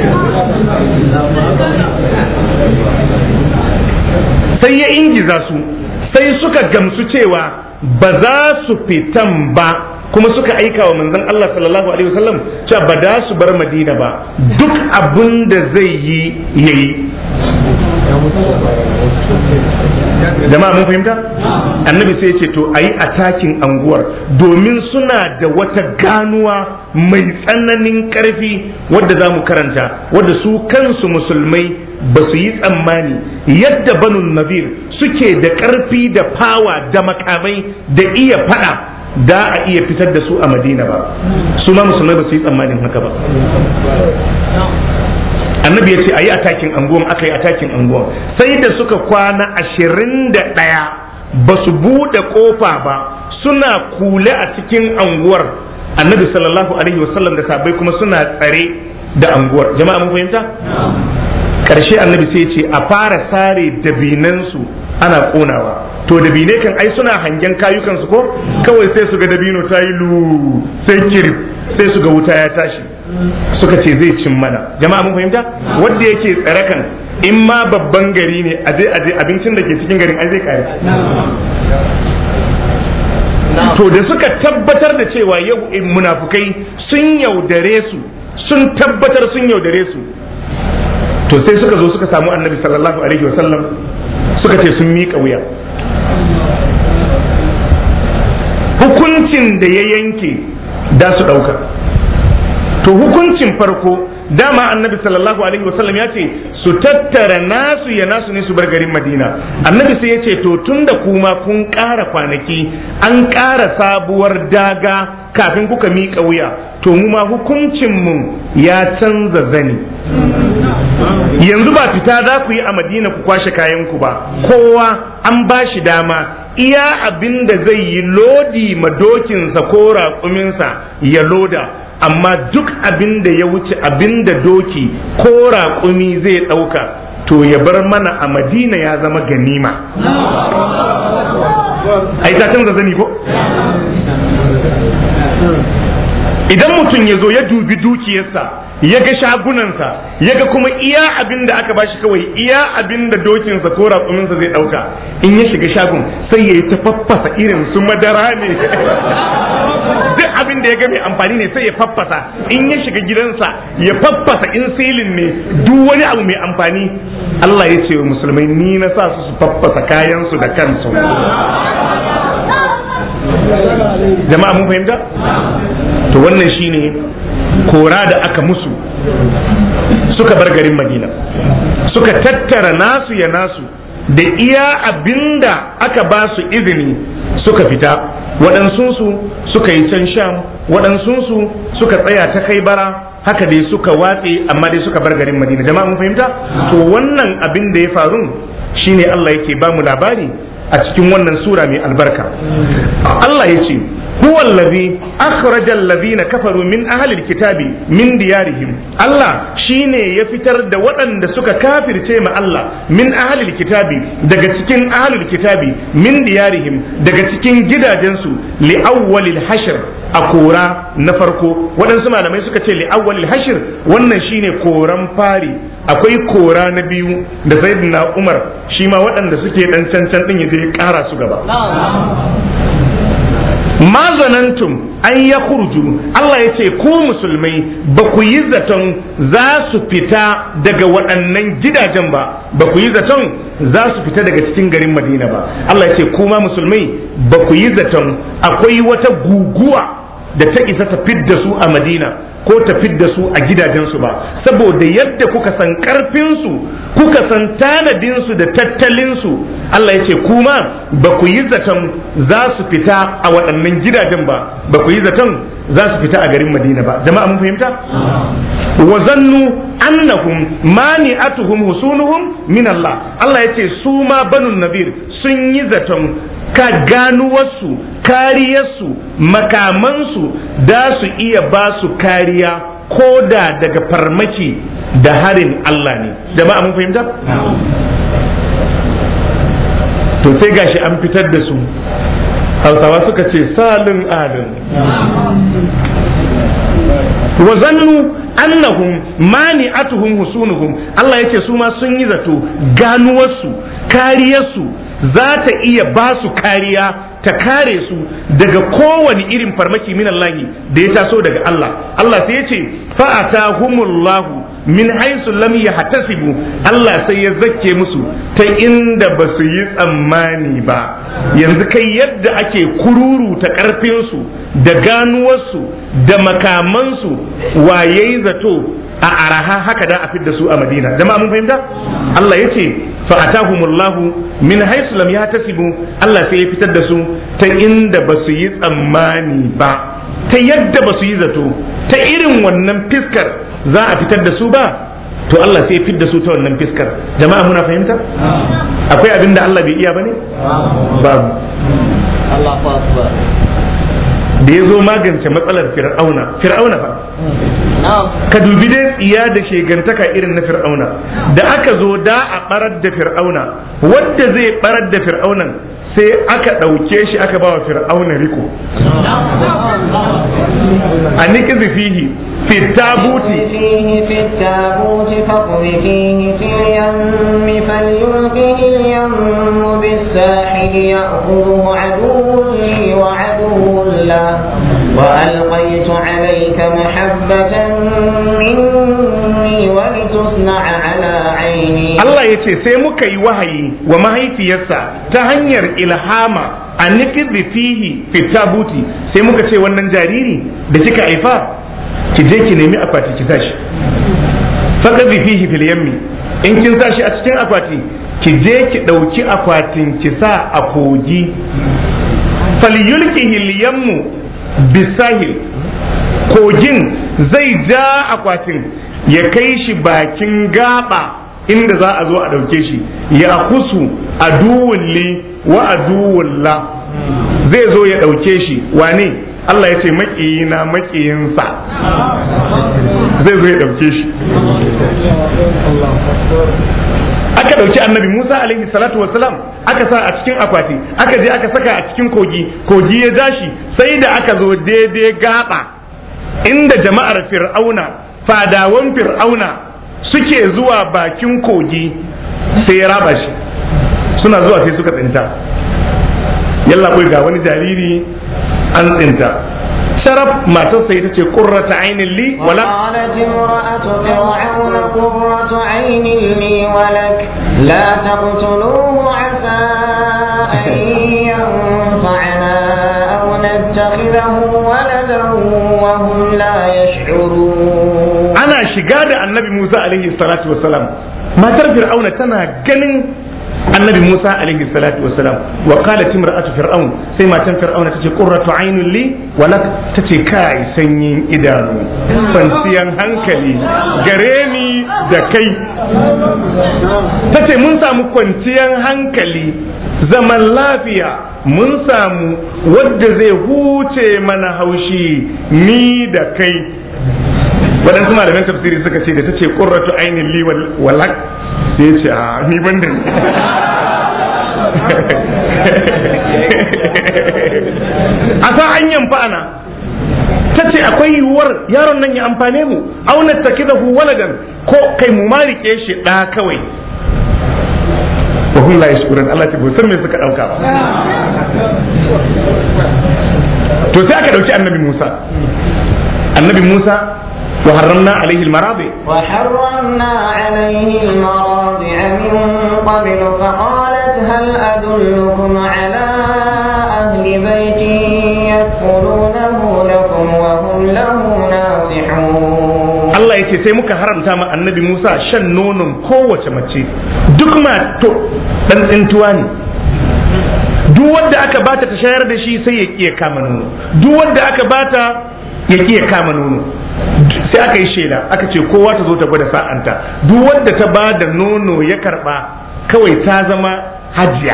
sai ya ingiza su sai suka gamsu cewa ba za su fitan ba kuma suka aika wa manzon Allah sallallahu alaihi wasallam cewa ba da su bar madina ba duk abin da zai yi yayi jama'a mun fahimta annabi sai ce to ayi atakin anguwar domin suna da wata ganuwa mai tsananin karfi wadda za mu karanta wadda su kansu musulmai ba su yi tsammani yadda banu nazir suke da karfi da fawa da makamai da iya fada da a iya fitar da su a madina ba su ma musulmai ba su yi tsammanin haka ba annabi ya ce a yi atakin anguwan aka yi atakin anguwan sai da suka kwana ashirin da ɗaya ba su buɗe ƙofa ba suna kule a cikin anguwar annabi sallallahu alaihi wasallam da sabai kuma suna tsare da anguwar jama'a mun fahimta ƙarshe annabi sai ce a fara sare dabinansu ana ƙonawa to dabine kan ai suna hangen kayukansu ko kawai sai su ga dabino ta yi lu sai kirif sai su ga wuta ya tashi suka ce zai cin mana jama'a mun fahimta wanda yake tsare kan in ma babban gari ne aje aje abincin da ke cikin garin ai zai kare to da suka tabbatar da cewa yau munafukai sun yaudare su sun tabbatar sun yaudare su to sai suka zo suka samu annabi sallallahu alaihi wasallam suka ce sun miƙa wuya hukuncin da ya yanke da su ɗauka to hukuncin farko dama annabi sallallahu alaihi wasallam ya ce su tattara nasu ya nasu ne su bar garin madina annabi sai ya ce to tun da kuma kun ƙara kwanaki an ƙara sabuwar daga kafin kuka miƙa wuya to mu ma hukuncinmu ya canza zani yanzu ba fita za ku yi a madina ku kwashe kayanku ba kowa an ba shi dama iya abin da zai yi lodi madokinsa ko raƙuminsa ya loda amma duk abin da ya wuce abin da doki ko raƙumi zai ɗauka to ya bar mana a madina ya zama ganima ai ta canza zani ko idan mutum ya zo ya dubi dukiyarsa ya ga shagunansa ya ga kuma iya abin da aka bashi kawai iya abin da dokinsa ko raƙuminsa zai ɗauka in ya shiga shagun sai ya yi ta faffasa irin su madara ne duk abin da ya ga mai amfani ne sai ya faffasa in ya shiga gidansa ya faffasa in silin ne duk wani abu mai amfani Allah ya ce wa musulmai ni na sa su su faffasa kayansu da kansu jama'a mun fahimta to wannan shine kora da aka musu suka bar garin madina suka tattara nasu ya nasu da iya abinda aka ba su izini suka fita waɗansunsu suka yi can sham waɗansunsu suka tsaya ta kai bara haka dai suka watse amma dai suka bar garin madina jama'a mun fahimta to wannan abin da ya faru shine Allah yake ba mu labari a cikin wannan sura mai albarka Allah ya ce هو الذي أخرج الذين كفروا من أهل الكتاب من ديارهم الله شيني يفتر دا ودن دا سكا كافر تيما الله من أهل الكتاب دا تكين أهل الكتاب من ديارهم دا تكين جدا جنسو لأول الحشر أكورا نفركو ودن سمع لما يسكا لأول الحشر wannan shine koran fari akwai kora na biyu da sayyidina Umar shi ma waɗanda suke dan cancan din ya je ƙara su gaba ma zanantum an ya kurju Allah ya ce ku musulmai ba ku yi zaton za su fita daga waɗannan gidajen ba ba ku yi zaton za su fita daga cikin garin madina ba Allah ya ce kuma musulmai ba ku yi zaton akwai wata guguwa da ta isa ta fidda su a madina ko ta fidda su a gidajensu ba saboda yadda kuka san karfinsu kuka san tanadinsu da tattalinsu Allah ya ce kuma ba ku yi zaton za su fita a waɗannan gidajen ba ba ku yi zaton za su fita a garin madina ba jama'a mun fahimta wa zannu annahum mani'atuhum husunuhum min Allah Allah ya ce su ma banun nabir sun yi zaton ka ganuwarsu kariyarsu makamansu da su iya ba su kariya ko da daga farmaki da harin Allah ne jama'a mun fahimta to sai gashi an fitar da su hausawa suka ce salin alin wa zannu annahum mani'atuhum husunuhum Allah yake su ma sun yi zato ganuwarsu kariyarsu za ta iya ba su kariya ta kare su daga kowane irin farmaki min Allah da ya taso daga Allah Allah sai ya ce fa'atahumullahu min haisu lam yahtasibu Allah sai ya zakke musu ta inda ba su yi tsammani ba yanzu kai yadda ake kururu ta karfinsu da ganuwarsu da makamansu waye zato a araha haka da a fidda su a madina jama'a mun fahimta Allah ya ce fa'atahumullahu min haisu lam yahtasibu Allah sai ya fitar da su ta inda ba su yi tsammani ba ta yadda ba su yi zato ta irin wannan fiskar za a fitar da su ba to Allah sai ya fitar da su ta wannan fiskar jama'a muna fahimta akwai abin da Allah bai iya bane babu Allahu akbar da ya zo magance matsalar fir'auna fir'auna fa ka dubi dai tsiya da shegantaka irin na fir'auna da aka zo da a barar da fir'auna wadda zai barar da fir'aunan sai aka ɗauke shi aka bawa fir'auna riko a nikizi fihi fi tabuti فيه في التابوت فاقذفيه في اليم فليلقه اليم بالساحل يأخذه عدو لي وعدو له وألقيت عليك محبة مني ولتصنع على عيني Allah ya ce sai muka yi wahayi wa mahaifiyarsa ta hanyar ilhama a nikizi fihi fi tabuti sai muka ce wannan jariri da kika haifa ki je ki nemi akwati ki tashi faqad fihi fil yammi in kin tashi a cikin akwati ki je ki dauki akwatin ki sa a kogi falyulkihi al yammu bisahil kogin zai ja akwatin ya kai shi bakin gaba inda za a zo a dauke shi ya kusu aduwun li wa aduwun la zai zo ya dauke shi wane Allah ya ce makiyina makiyinsa zai zo ya ɗauke shi aka ɗauki annabi Musa alaihi salatu wassalam aka sa a cikin akwati aka je aka saka a cikin kogi kogi ya dashi sai da aka zo daidai gaba inda jama'ar fir'auna fadawan fir'auna suke zuwa bakin kogi sai ya raba shi suna zuwa sai suka tsinta yalla ga wani jariri an tsinta sharaf matar sai ta ce qurrata ainin li wala وقالت امرأة فرعون قرة عين لي ولك لا تقتلوه عسى أن ينفعنا أو نتخذه ولدا وهم لا يشعرون ana shiga da annabi Musa alaihi salatu wassalam matar fir'auna tana ganin annabi Musa alaihi salatu wasalam wa qalat imra'atu fir'aun sai matan fir'auna tace qurratu aynun li wa lak tace kai sanyin idanu kwanciyan hankali gare ni da kai tace mun samu kwanciyan hankali zaman lafiya mun samu wadda zai huce mana haushi ni da kai waɗansu malaman tafsiri suka ce da ta ce ƙurratu ainihin li walak sai ya ce a ni ban da a sa an yamfa ana ta ce akwai yiwuwar yaron nan ya amfane mu auna ta kida hu waladan ko kai mu marike shi ɗa kawai wa hum la yashkurun Allah ta san me suka dauka ba to sai aka dauki annabi Musa annabi Musa wa harramna alaihi almaradi وحرمنا عليه المراضع من قبل فقالت هل أدلكم على أهل بيت يكفلونه لكم وهم له ناصحون Allah ya ce sai muka haramta ma annabi Musa shan nonon kowace mace duk ma to dan tsintuwa ne duk wanda aka bata ta shayar da shi sai ya kiya kama nono duk wanda aka bata ya kiya kama nono sai aka yi shela aka ce kowa ta zo ta gwada sa'anta duk wanda ta ba da nono ya karba kawai ta zama hajiya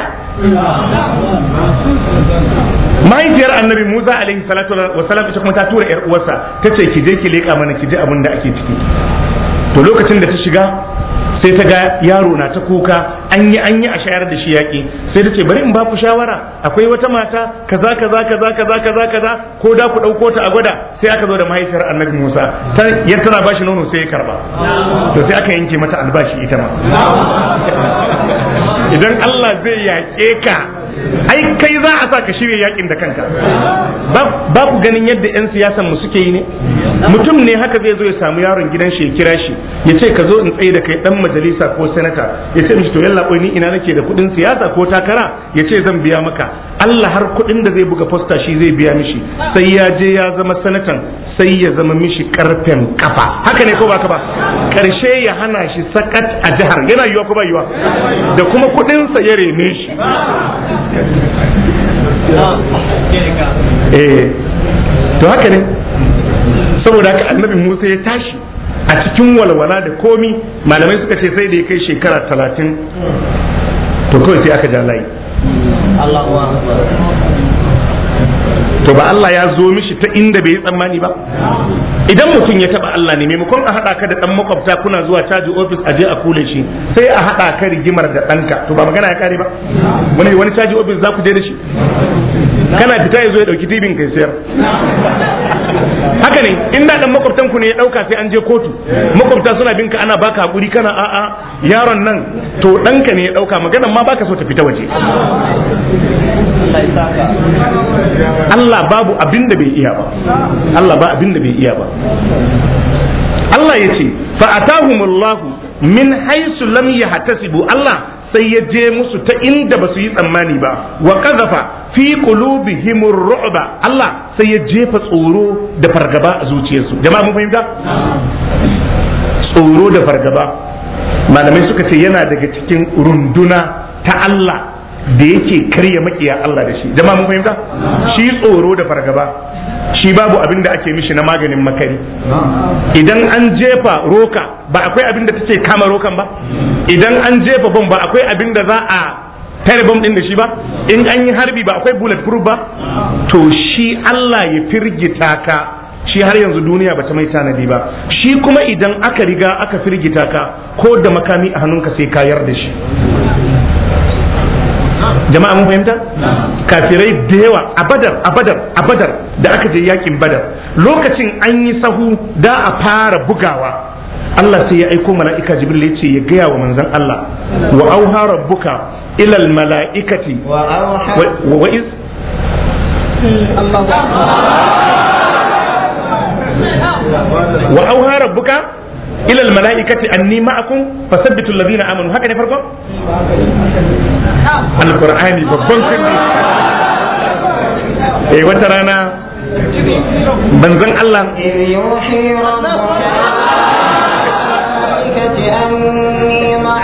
mahaifiyar annabi musa alaihi salatu wa salam ita kuma ta tura yar uwarsa ta ce ki je ki leƙa mana ki ji abin da ake ciki to lokacin da ta shiga sai ta ga yaro na ta kuka an yi an yi a shayar da shi yaƙi sai ta ce bari in ba ku shawara akwai wata mata kaza kaza kaza kaza kaza kaza ko da ku ɗauko ta a gwada sai aka zo da mahaifiyar annabi musa ya tana bashi nono sai ya karba to sai aka yanke mata albashi ita ma idan Allah zai yaƙe ka ai kai za a sa ka shirya yakin da kanka ba ku ganin yadda 'yan siyasan mu suke yi ne mutum ne haka zai zo ya samu yaron gidan shi ya kira shi ya ce ka zo in tsaye da kai dan majalisa ko sanata ya ce mishi to yalla ni ina nake da kuɗin siyasa ko takara ya ce zan biya maka Allah har kuɗin da zai buga fosta shi zai biya mishi sai ya je ya zama sanatan sai ya zama mishi karfen kafa haka ne ko ba ka ba karshe ya hana shi sakat a jihar yana yiwa ko ba yiwa da kuma kuɗinsa ya rene shi eh to haka ne saboda haka annabi Musa ya tashi a cikin walwala da komi malamai suka ce sai da ya kai shekara talatin to kawai sai aka ja layi to ba Allah ya zo mishi ta inda bai yi tsammani ba idan mutum ya taba Allah ne maimakon a haɗa ka da ɗan makwabta kuna zuwa caji ofis a je a kule shi sai a haɗa ka rigimar da ɗanka to ba magana ya kare ba wani wani caji ofis za ku je da shi kana fita ya zo ya ɗauki tibin kai sayar haka ne in da ɗan makwabtan ku ne ya ɗauka sai an je kotu makwabta suna bin ka ana baka hakuri kana a'a yaron nan to ɗanka ne ya ɗauka maganan ma baka so ta fita waje Allah babu abin da bai iya ba Allah ba abin da bai iya ba Allah ya ce fa'atahumullahu min haisu lam yahtasibu Allah sai ya je musu ta inda ba su yi tsammani ba wa qazafa fi qulubihim ru'ba Allah sai ya jefa tsoro da fargaba a zuciyarsu jama'a mun fahimta tsoro da fargaba malamai suka ce yana daga cikin runduna ta Allah da yake karya makiya Allah da shi jama'a mun fahimta shi tsoro da fargaba shi babu abin da ake mishi na maganin makari idan an jefa roka ba akwai abin da take kama rokan ba idan an jefa bom ba akwai abin da za a tare bom din da shi ba in an yi harbi ba akwai bullet proof ba to shi Allah ya firgita ka shi har yanzu duniya bata mai tanadi ba shi kuma idan aka riga aka firgita ka ko da makami a hannunka sai kayar da shi jama'a mun fahimta kafirai da yawa a badar a badar a badar da aka je yakin badar lokacin an yi sahu da a fara bugawa Allah sai ya aiko mala'ika jibril ya ce ya gaya wa manzon Allah wa auha rabbuka ilal mala'ikati wa iz wa auha rabbuka ila almalaikati anni ma'akum fasabbitu alladhina amanu haka ne farko alqur'ani babban sirri eh wata rana banzan Allah إذ يوحي ربك إلى الملائكة أني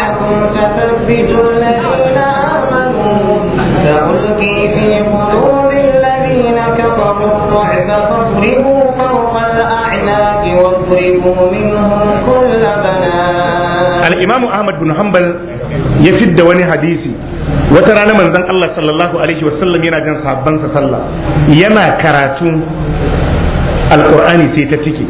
al-imamu ahmad bin hanbal ya fidda wani hadisi wata rana manzon Allah sallallahu alaihi wasallam yana jan sahabbansa sallah yana karatu alqur'ani sai ta cike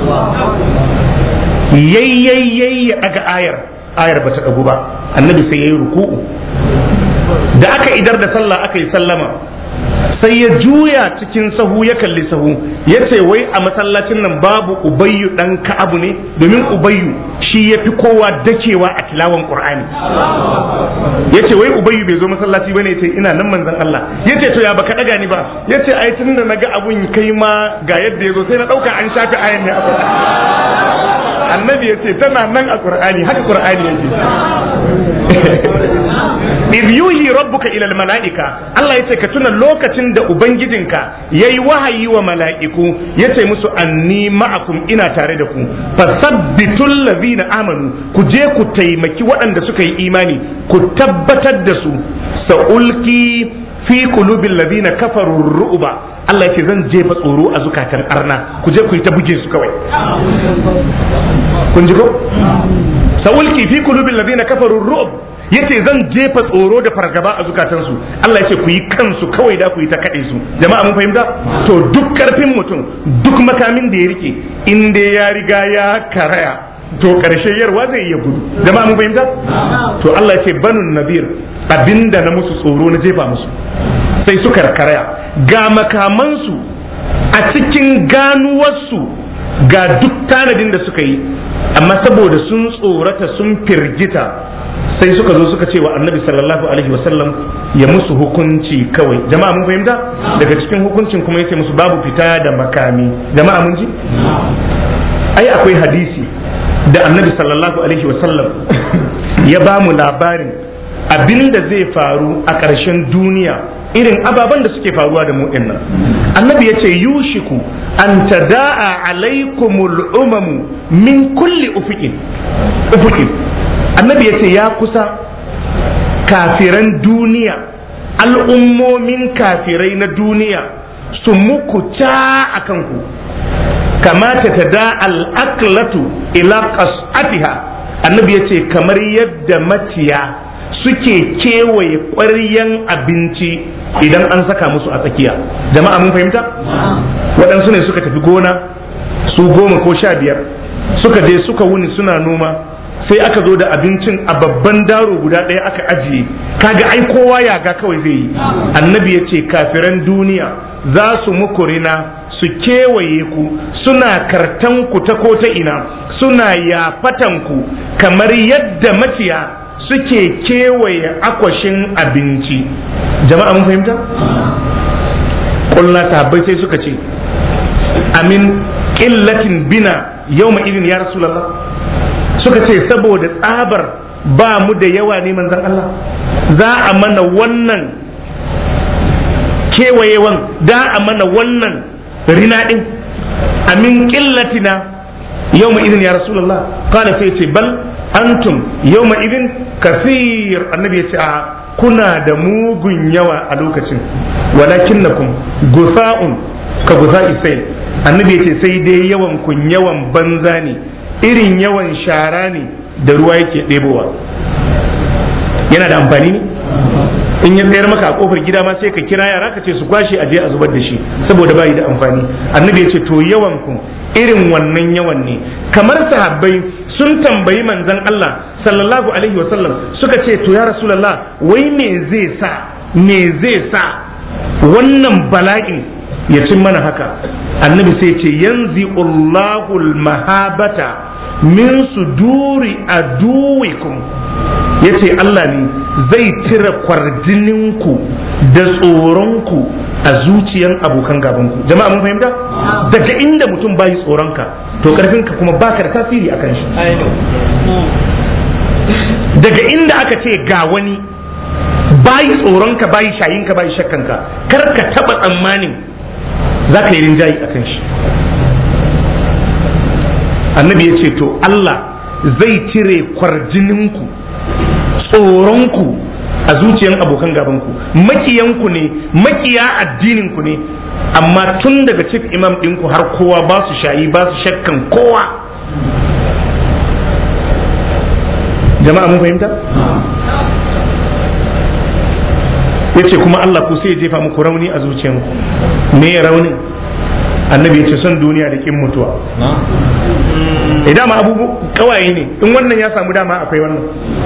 yayyayyay ya daga ayar ayar bata dagu ba annabi sai yayi ruku'u da aka idar da sallah aka yi sallama sai ya juya cikin sahu ya kalli sahu ya ce wai a masallacin nan babu ubayyu dan ka'abu ne domin ubayyu shi ya fi kowa dakewa a tilawan qur'ani ya ce wai ubayyu bai zo masallaci bane ce ina nan manzon Allah ya ce to ya baka daga ni ba ya ce ai tun da naga abun kai ma ga yadda ya zo sai na dauka an shafi ayan ne a annabi ya ce tana nan a qur'ani haka qur'ani yake iz yuhi rabbuka ila mala'ika Allah yace ka tuna lokacin da ubangijinka yayi wahayi wa mala'iku yace musu anni ma'akum ina tare da ku fasabbitul ladina amanu ku je ku taimaki waɗanda suka yi imani ku tabbatar da su sa'ulki fi qulubil ladina kafaru ru'ba Allah yace zan jefa tsoro a zukatan arna ku je ku yi ta buge su kawai kun ji ko sa'ulki fi qulubil ladina kafaru ru'b yace zan jefa tsoro da fargaba a zukatansu Allah yace ku yi kansu kawai da ku yi ta kaɗe su jama'a mun fahimta to duk karfin mutum duk makamin da ya rike in dai ya riga ya karaya to karshe yarwa zai iya gudu jama'a mun fahimta to Allah yace banun nabir abinda na musu tsoro na jefa musu sai suka karaya ga makamansu a cikin ganuwarsu ga duk tanadin da suka yi amma saboda sun tsorata sun firgita sai suka zo suka ce wa annabi sallallahu alaihi wasallam ya musu hukunci kawai jama'a mun fahimta daga cikin hukuncin kuma yace musu babu fita da makami jama'a mun ji ai akwai hadisi da annabi sallallahu alaihi wasallam ya ba mu labarin abinda zai faru a ƙarshen duniya irin ababen da suke faruwa da mu nan annabi ya ce yushiku an tada'a alaikumul umamu min kulli ufiqin ufiqin annabi ya ce ya kusa kafiran duniya al'ummomin kafirai na duniya su muku ca a kanku kamata ta da al'aklatu ila qas'atiha annabi ya ce kamar yadda maciya suke kewaye ƙwaryan abinci idan an saka musu a tsakiya jama'a mun fahimta waɗansu ne suka tafi gona su goma ko sha biyar suka je suka wuni suna noma sai aka zo da abincin a babban daro guda ɗaya aka ajiye kaga ai kowa ya ga kawai zai yi annabi ya ce kafiran duniya za su muku rina su kewaye ku suna kartan ku ta ko ta ina suna yafatan ku kamar yadda maciya suke kewaye akwashin abinci jama'a mun fahimta ƙulla tabbai sai suka ce amin ƙillatin bina yau idin ya rasulallah suka ce saboda tsabar ba mu da yawa ne manzan Allah za a mana wannan kewayewan da a mana wannan rina ɗin amin ƙillatina yau idin ya rasulallah kana sai ce bal antum yau idin kasir annabi ya ce a kuna da mugun yawa a lokacin walakin na kun gusa'un ka gusa isai annabi ya ce sai dai yawan kun yawan banza ne irin yawan shara ne da ruwa yake ɗebowa yana da amfani ne in ya tsayar maka a kofar gida ma sai ka kira yara ka ce su kwashe a je a zubar da shi saboda bayi da amfani annabi ya ce to yawan ku irin wannan yawan ne kamar sahabbai sun tambayi manzon Allah sallallahu alaihi wa sallam suka ce to ya rasulullah wai me zai sa me zai sa wannan bala'in ya cin mana haka annabi sai ce yanzi Allahul mahabata min suduri aduwikum yace Allah ne zai cire kwarjininku da tsoronku a zuciyan abokan gabanku jama'a mun fahimta daga inda mutum bayi tsoronka to karfinka kuma baka da tasiri akan shi daga inda aka ce ga wani bayi tsoronka bayi shayinka bayi shakkanka kar ka taba tsammanin za ka yi rinjayi akan shi annabi ya ce to Allah zai cire kwarjininku tsoronku a zuciyan abokan gabanku makiyanku ne makiya addininku ne amma tun daga chief imam ɗinku har kowa ba su shayi ba su shakkan kowa jama'a mun fahimta yace kuma Allah ku sai ya jefa muku rauni a zuciyanku me ya rauni annabi ya ce son duniya da kin mutuwa idan ma abubu kawaye ne in wannan ya samu dama akwai wannan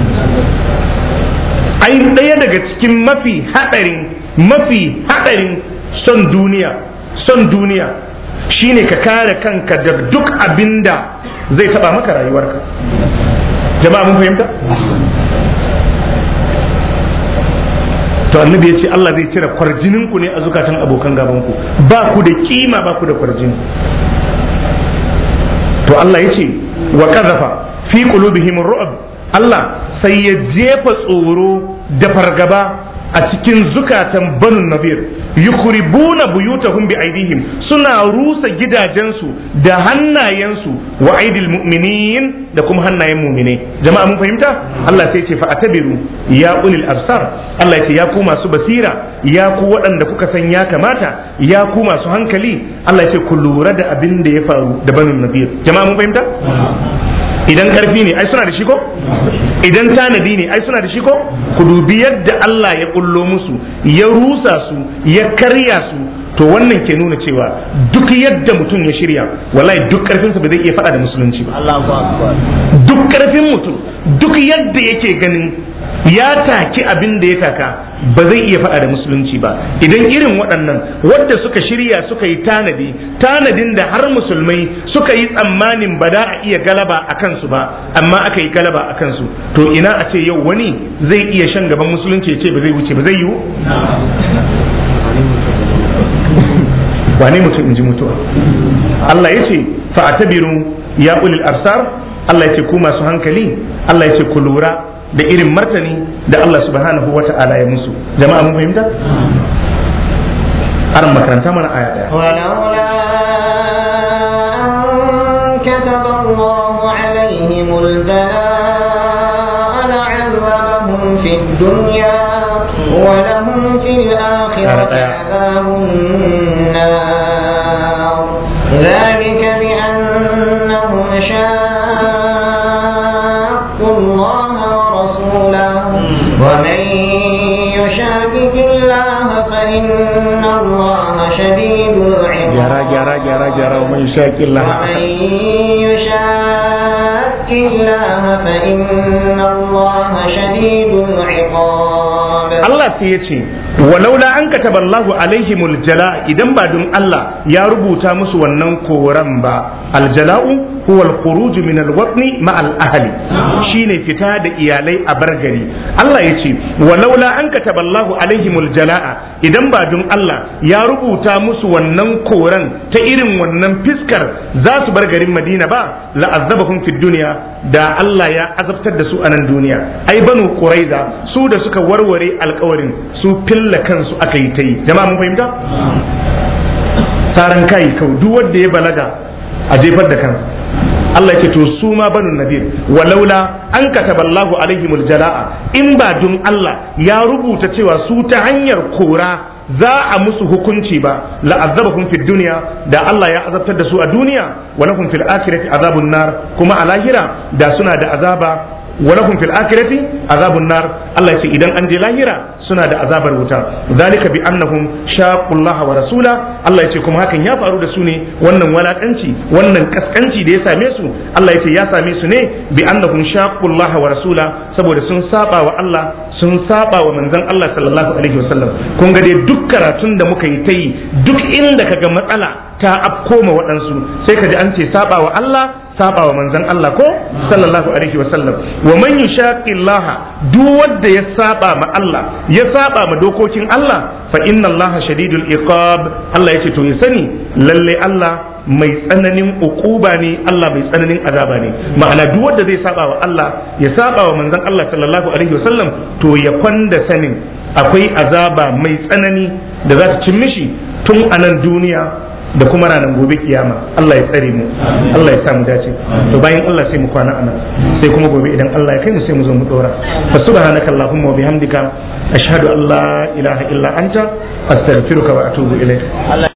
ai ɗaya daga cikin mafi haɗarin mafi haɗarin son duniya son duniya shine ka kare kanka da duk abinda zai taba maka rayuwarka jama'a mun fahimta to annabi ya ce Allah zai cire kwarjinin ku ne a zukatan abokan gaban ku ba ku da kima ba ku da kwarjini to Allah ya ce wa kazafa fi qulubihim ru'b Allah sai ya jefa tsoro da fargaba a cikin zukatan banu nabir yukhribuna buyutahum bi aidihim suna rusa gidajensu da hannayensu wa aidil mu'minin da kuma hannayen mu'mine jama'a mun fahimta Allah sai ce fa atabiru ya ulil absar Allah ya ce ya ku masu basira ya ku waɗanda kuka san ya kamata ya ku masu hankali Allah ya ce ku lura da abin da ya faru da banu nabir jama'a mun fahimta idan karfi ne ai suna da shi ko idan tanadi ne ai suna da shi ko ku dubi yadda Allah ya kullo musu ya rusa su ya karya su to wannan ke nuna cewa duk yadda mutum ya shirya wallahi duk karfinsa ba zai iya faɗa da musulunci ba duk karfin mutum duk yadda yake ganin ya taki abin da ya taka ba zai iya faɗa da musulunci ba idan irin waɗannan wadda suka shirya suka yi tanadi tanadin da har musulmai suka yi tsammanin ba za a iya galaba a kansu ba amma aka yi galaba a kansu to ina a ce yau wani zai iya shan gaban musulunci ya ce ba zai wuce ba zai yiwu wane mutum in ji mutuwa Allah ya ce fa'atabiru ya ulil absar Allah ya ce ku masu hankali Allah ya ce ku lura da irin martani da Allah subhanahu wa ta'ala ya musu jama'a mun fahimta aran makaranta mana aya daya ولولا أن كتب الله عليهم البلاء لعذبهم في الدنيا ولهم في الآخرة عذاب النار ذلك بأنهم شاقوا الله ورسوله ومن يشاكك الله فإن الله شديد gyara العقاب gyara gyara gyara wa man shaqi Allah ومن يشاك الله فإن الله شديد العقاب Allah sai ya ce walaula an kataba Allahu alaihimul jala idan ba don Allah ya rubuta musu wannan koran ba aljala'u huwa al-khuruj min al-watni ma al-ahli shine fita da iyalai a bargari Allah ya ce walaula an kataba Allahu alaihimul jala'a idan ba don Allah ya rubuta musu wannan koran ta irin wannan fiskar za su bar garin Madina ba la'azzabahum fid dunya da Allah ya azabtar da su a nan duniya ai banu quraiza su da suka warware alkawarin su filla kansu aka yi ta yi jama'a mun fahimta taran kai kau duk wanda ya balaga a jefar da kansa Allah ya ce to su ma banu nadir walaula an kataba Allahu alaihimul jala'a in ba dun Allah ya rubuta cewa su ta hanyar kora za a musu hukunci ba la'azzabahum fid dunya da Allah ya azabtar da su a duniya wa lahum fil akhirati azabun nar kuma a lahira da suna da azaba wa lahum fil akhirati azabun nar Allah ya ce idan an je lahira suna da azabar wuta zalika bi annahum shaqullaha wa rasula Allah ya ce kuma hakan ya faru da su ne wannan walakanci wannan kaskanci da ya same su Allah ya ce ya same su ne bi annahum shaqullaha wa rasula saboda sun saba wa Allah sun saba wa manzon Allah sallallahu alaihi wasallam kun ga dai duk karatun da muka yi ta yi duk inda kaga matsala ta afko ma waɗansu sai ka ji an ce saba wa Allah saba wa manzon Allah ko sallallahu alaihi wasallam wa man yushaqillaha duk wanda ya saba ma Allah ya saba ma dokokin Allah fa inna Allah shadidul iqab Allah yace to ya sani lalle Allah mai tsananin ukuba ne Allah mai tsananin azaba ne ma'ana duk wanda zai saba wa Allah ya saba wa manzon Allah sallallahu alaihi wasallam to ya kwanda sanin akwai azaba mai tsanani da za ta cin mishi tun a nan duniya da kuma ranar gobe kiyama Allah ya tsare mu Allah ya sa mu dace to bayan Allah sai mu kwana anan sai kuma gobe idan Allah ya kai mu sai mu zo mu dora fa subhanaka allahumma wa bihamdika ashhadu an la ilaha illa anta astaghfiruka wa atubu ilayk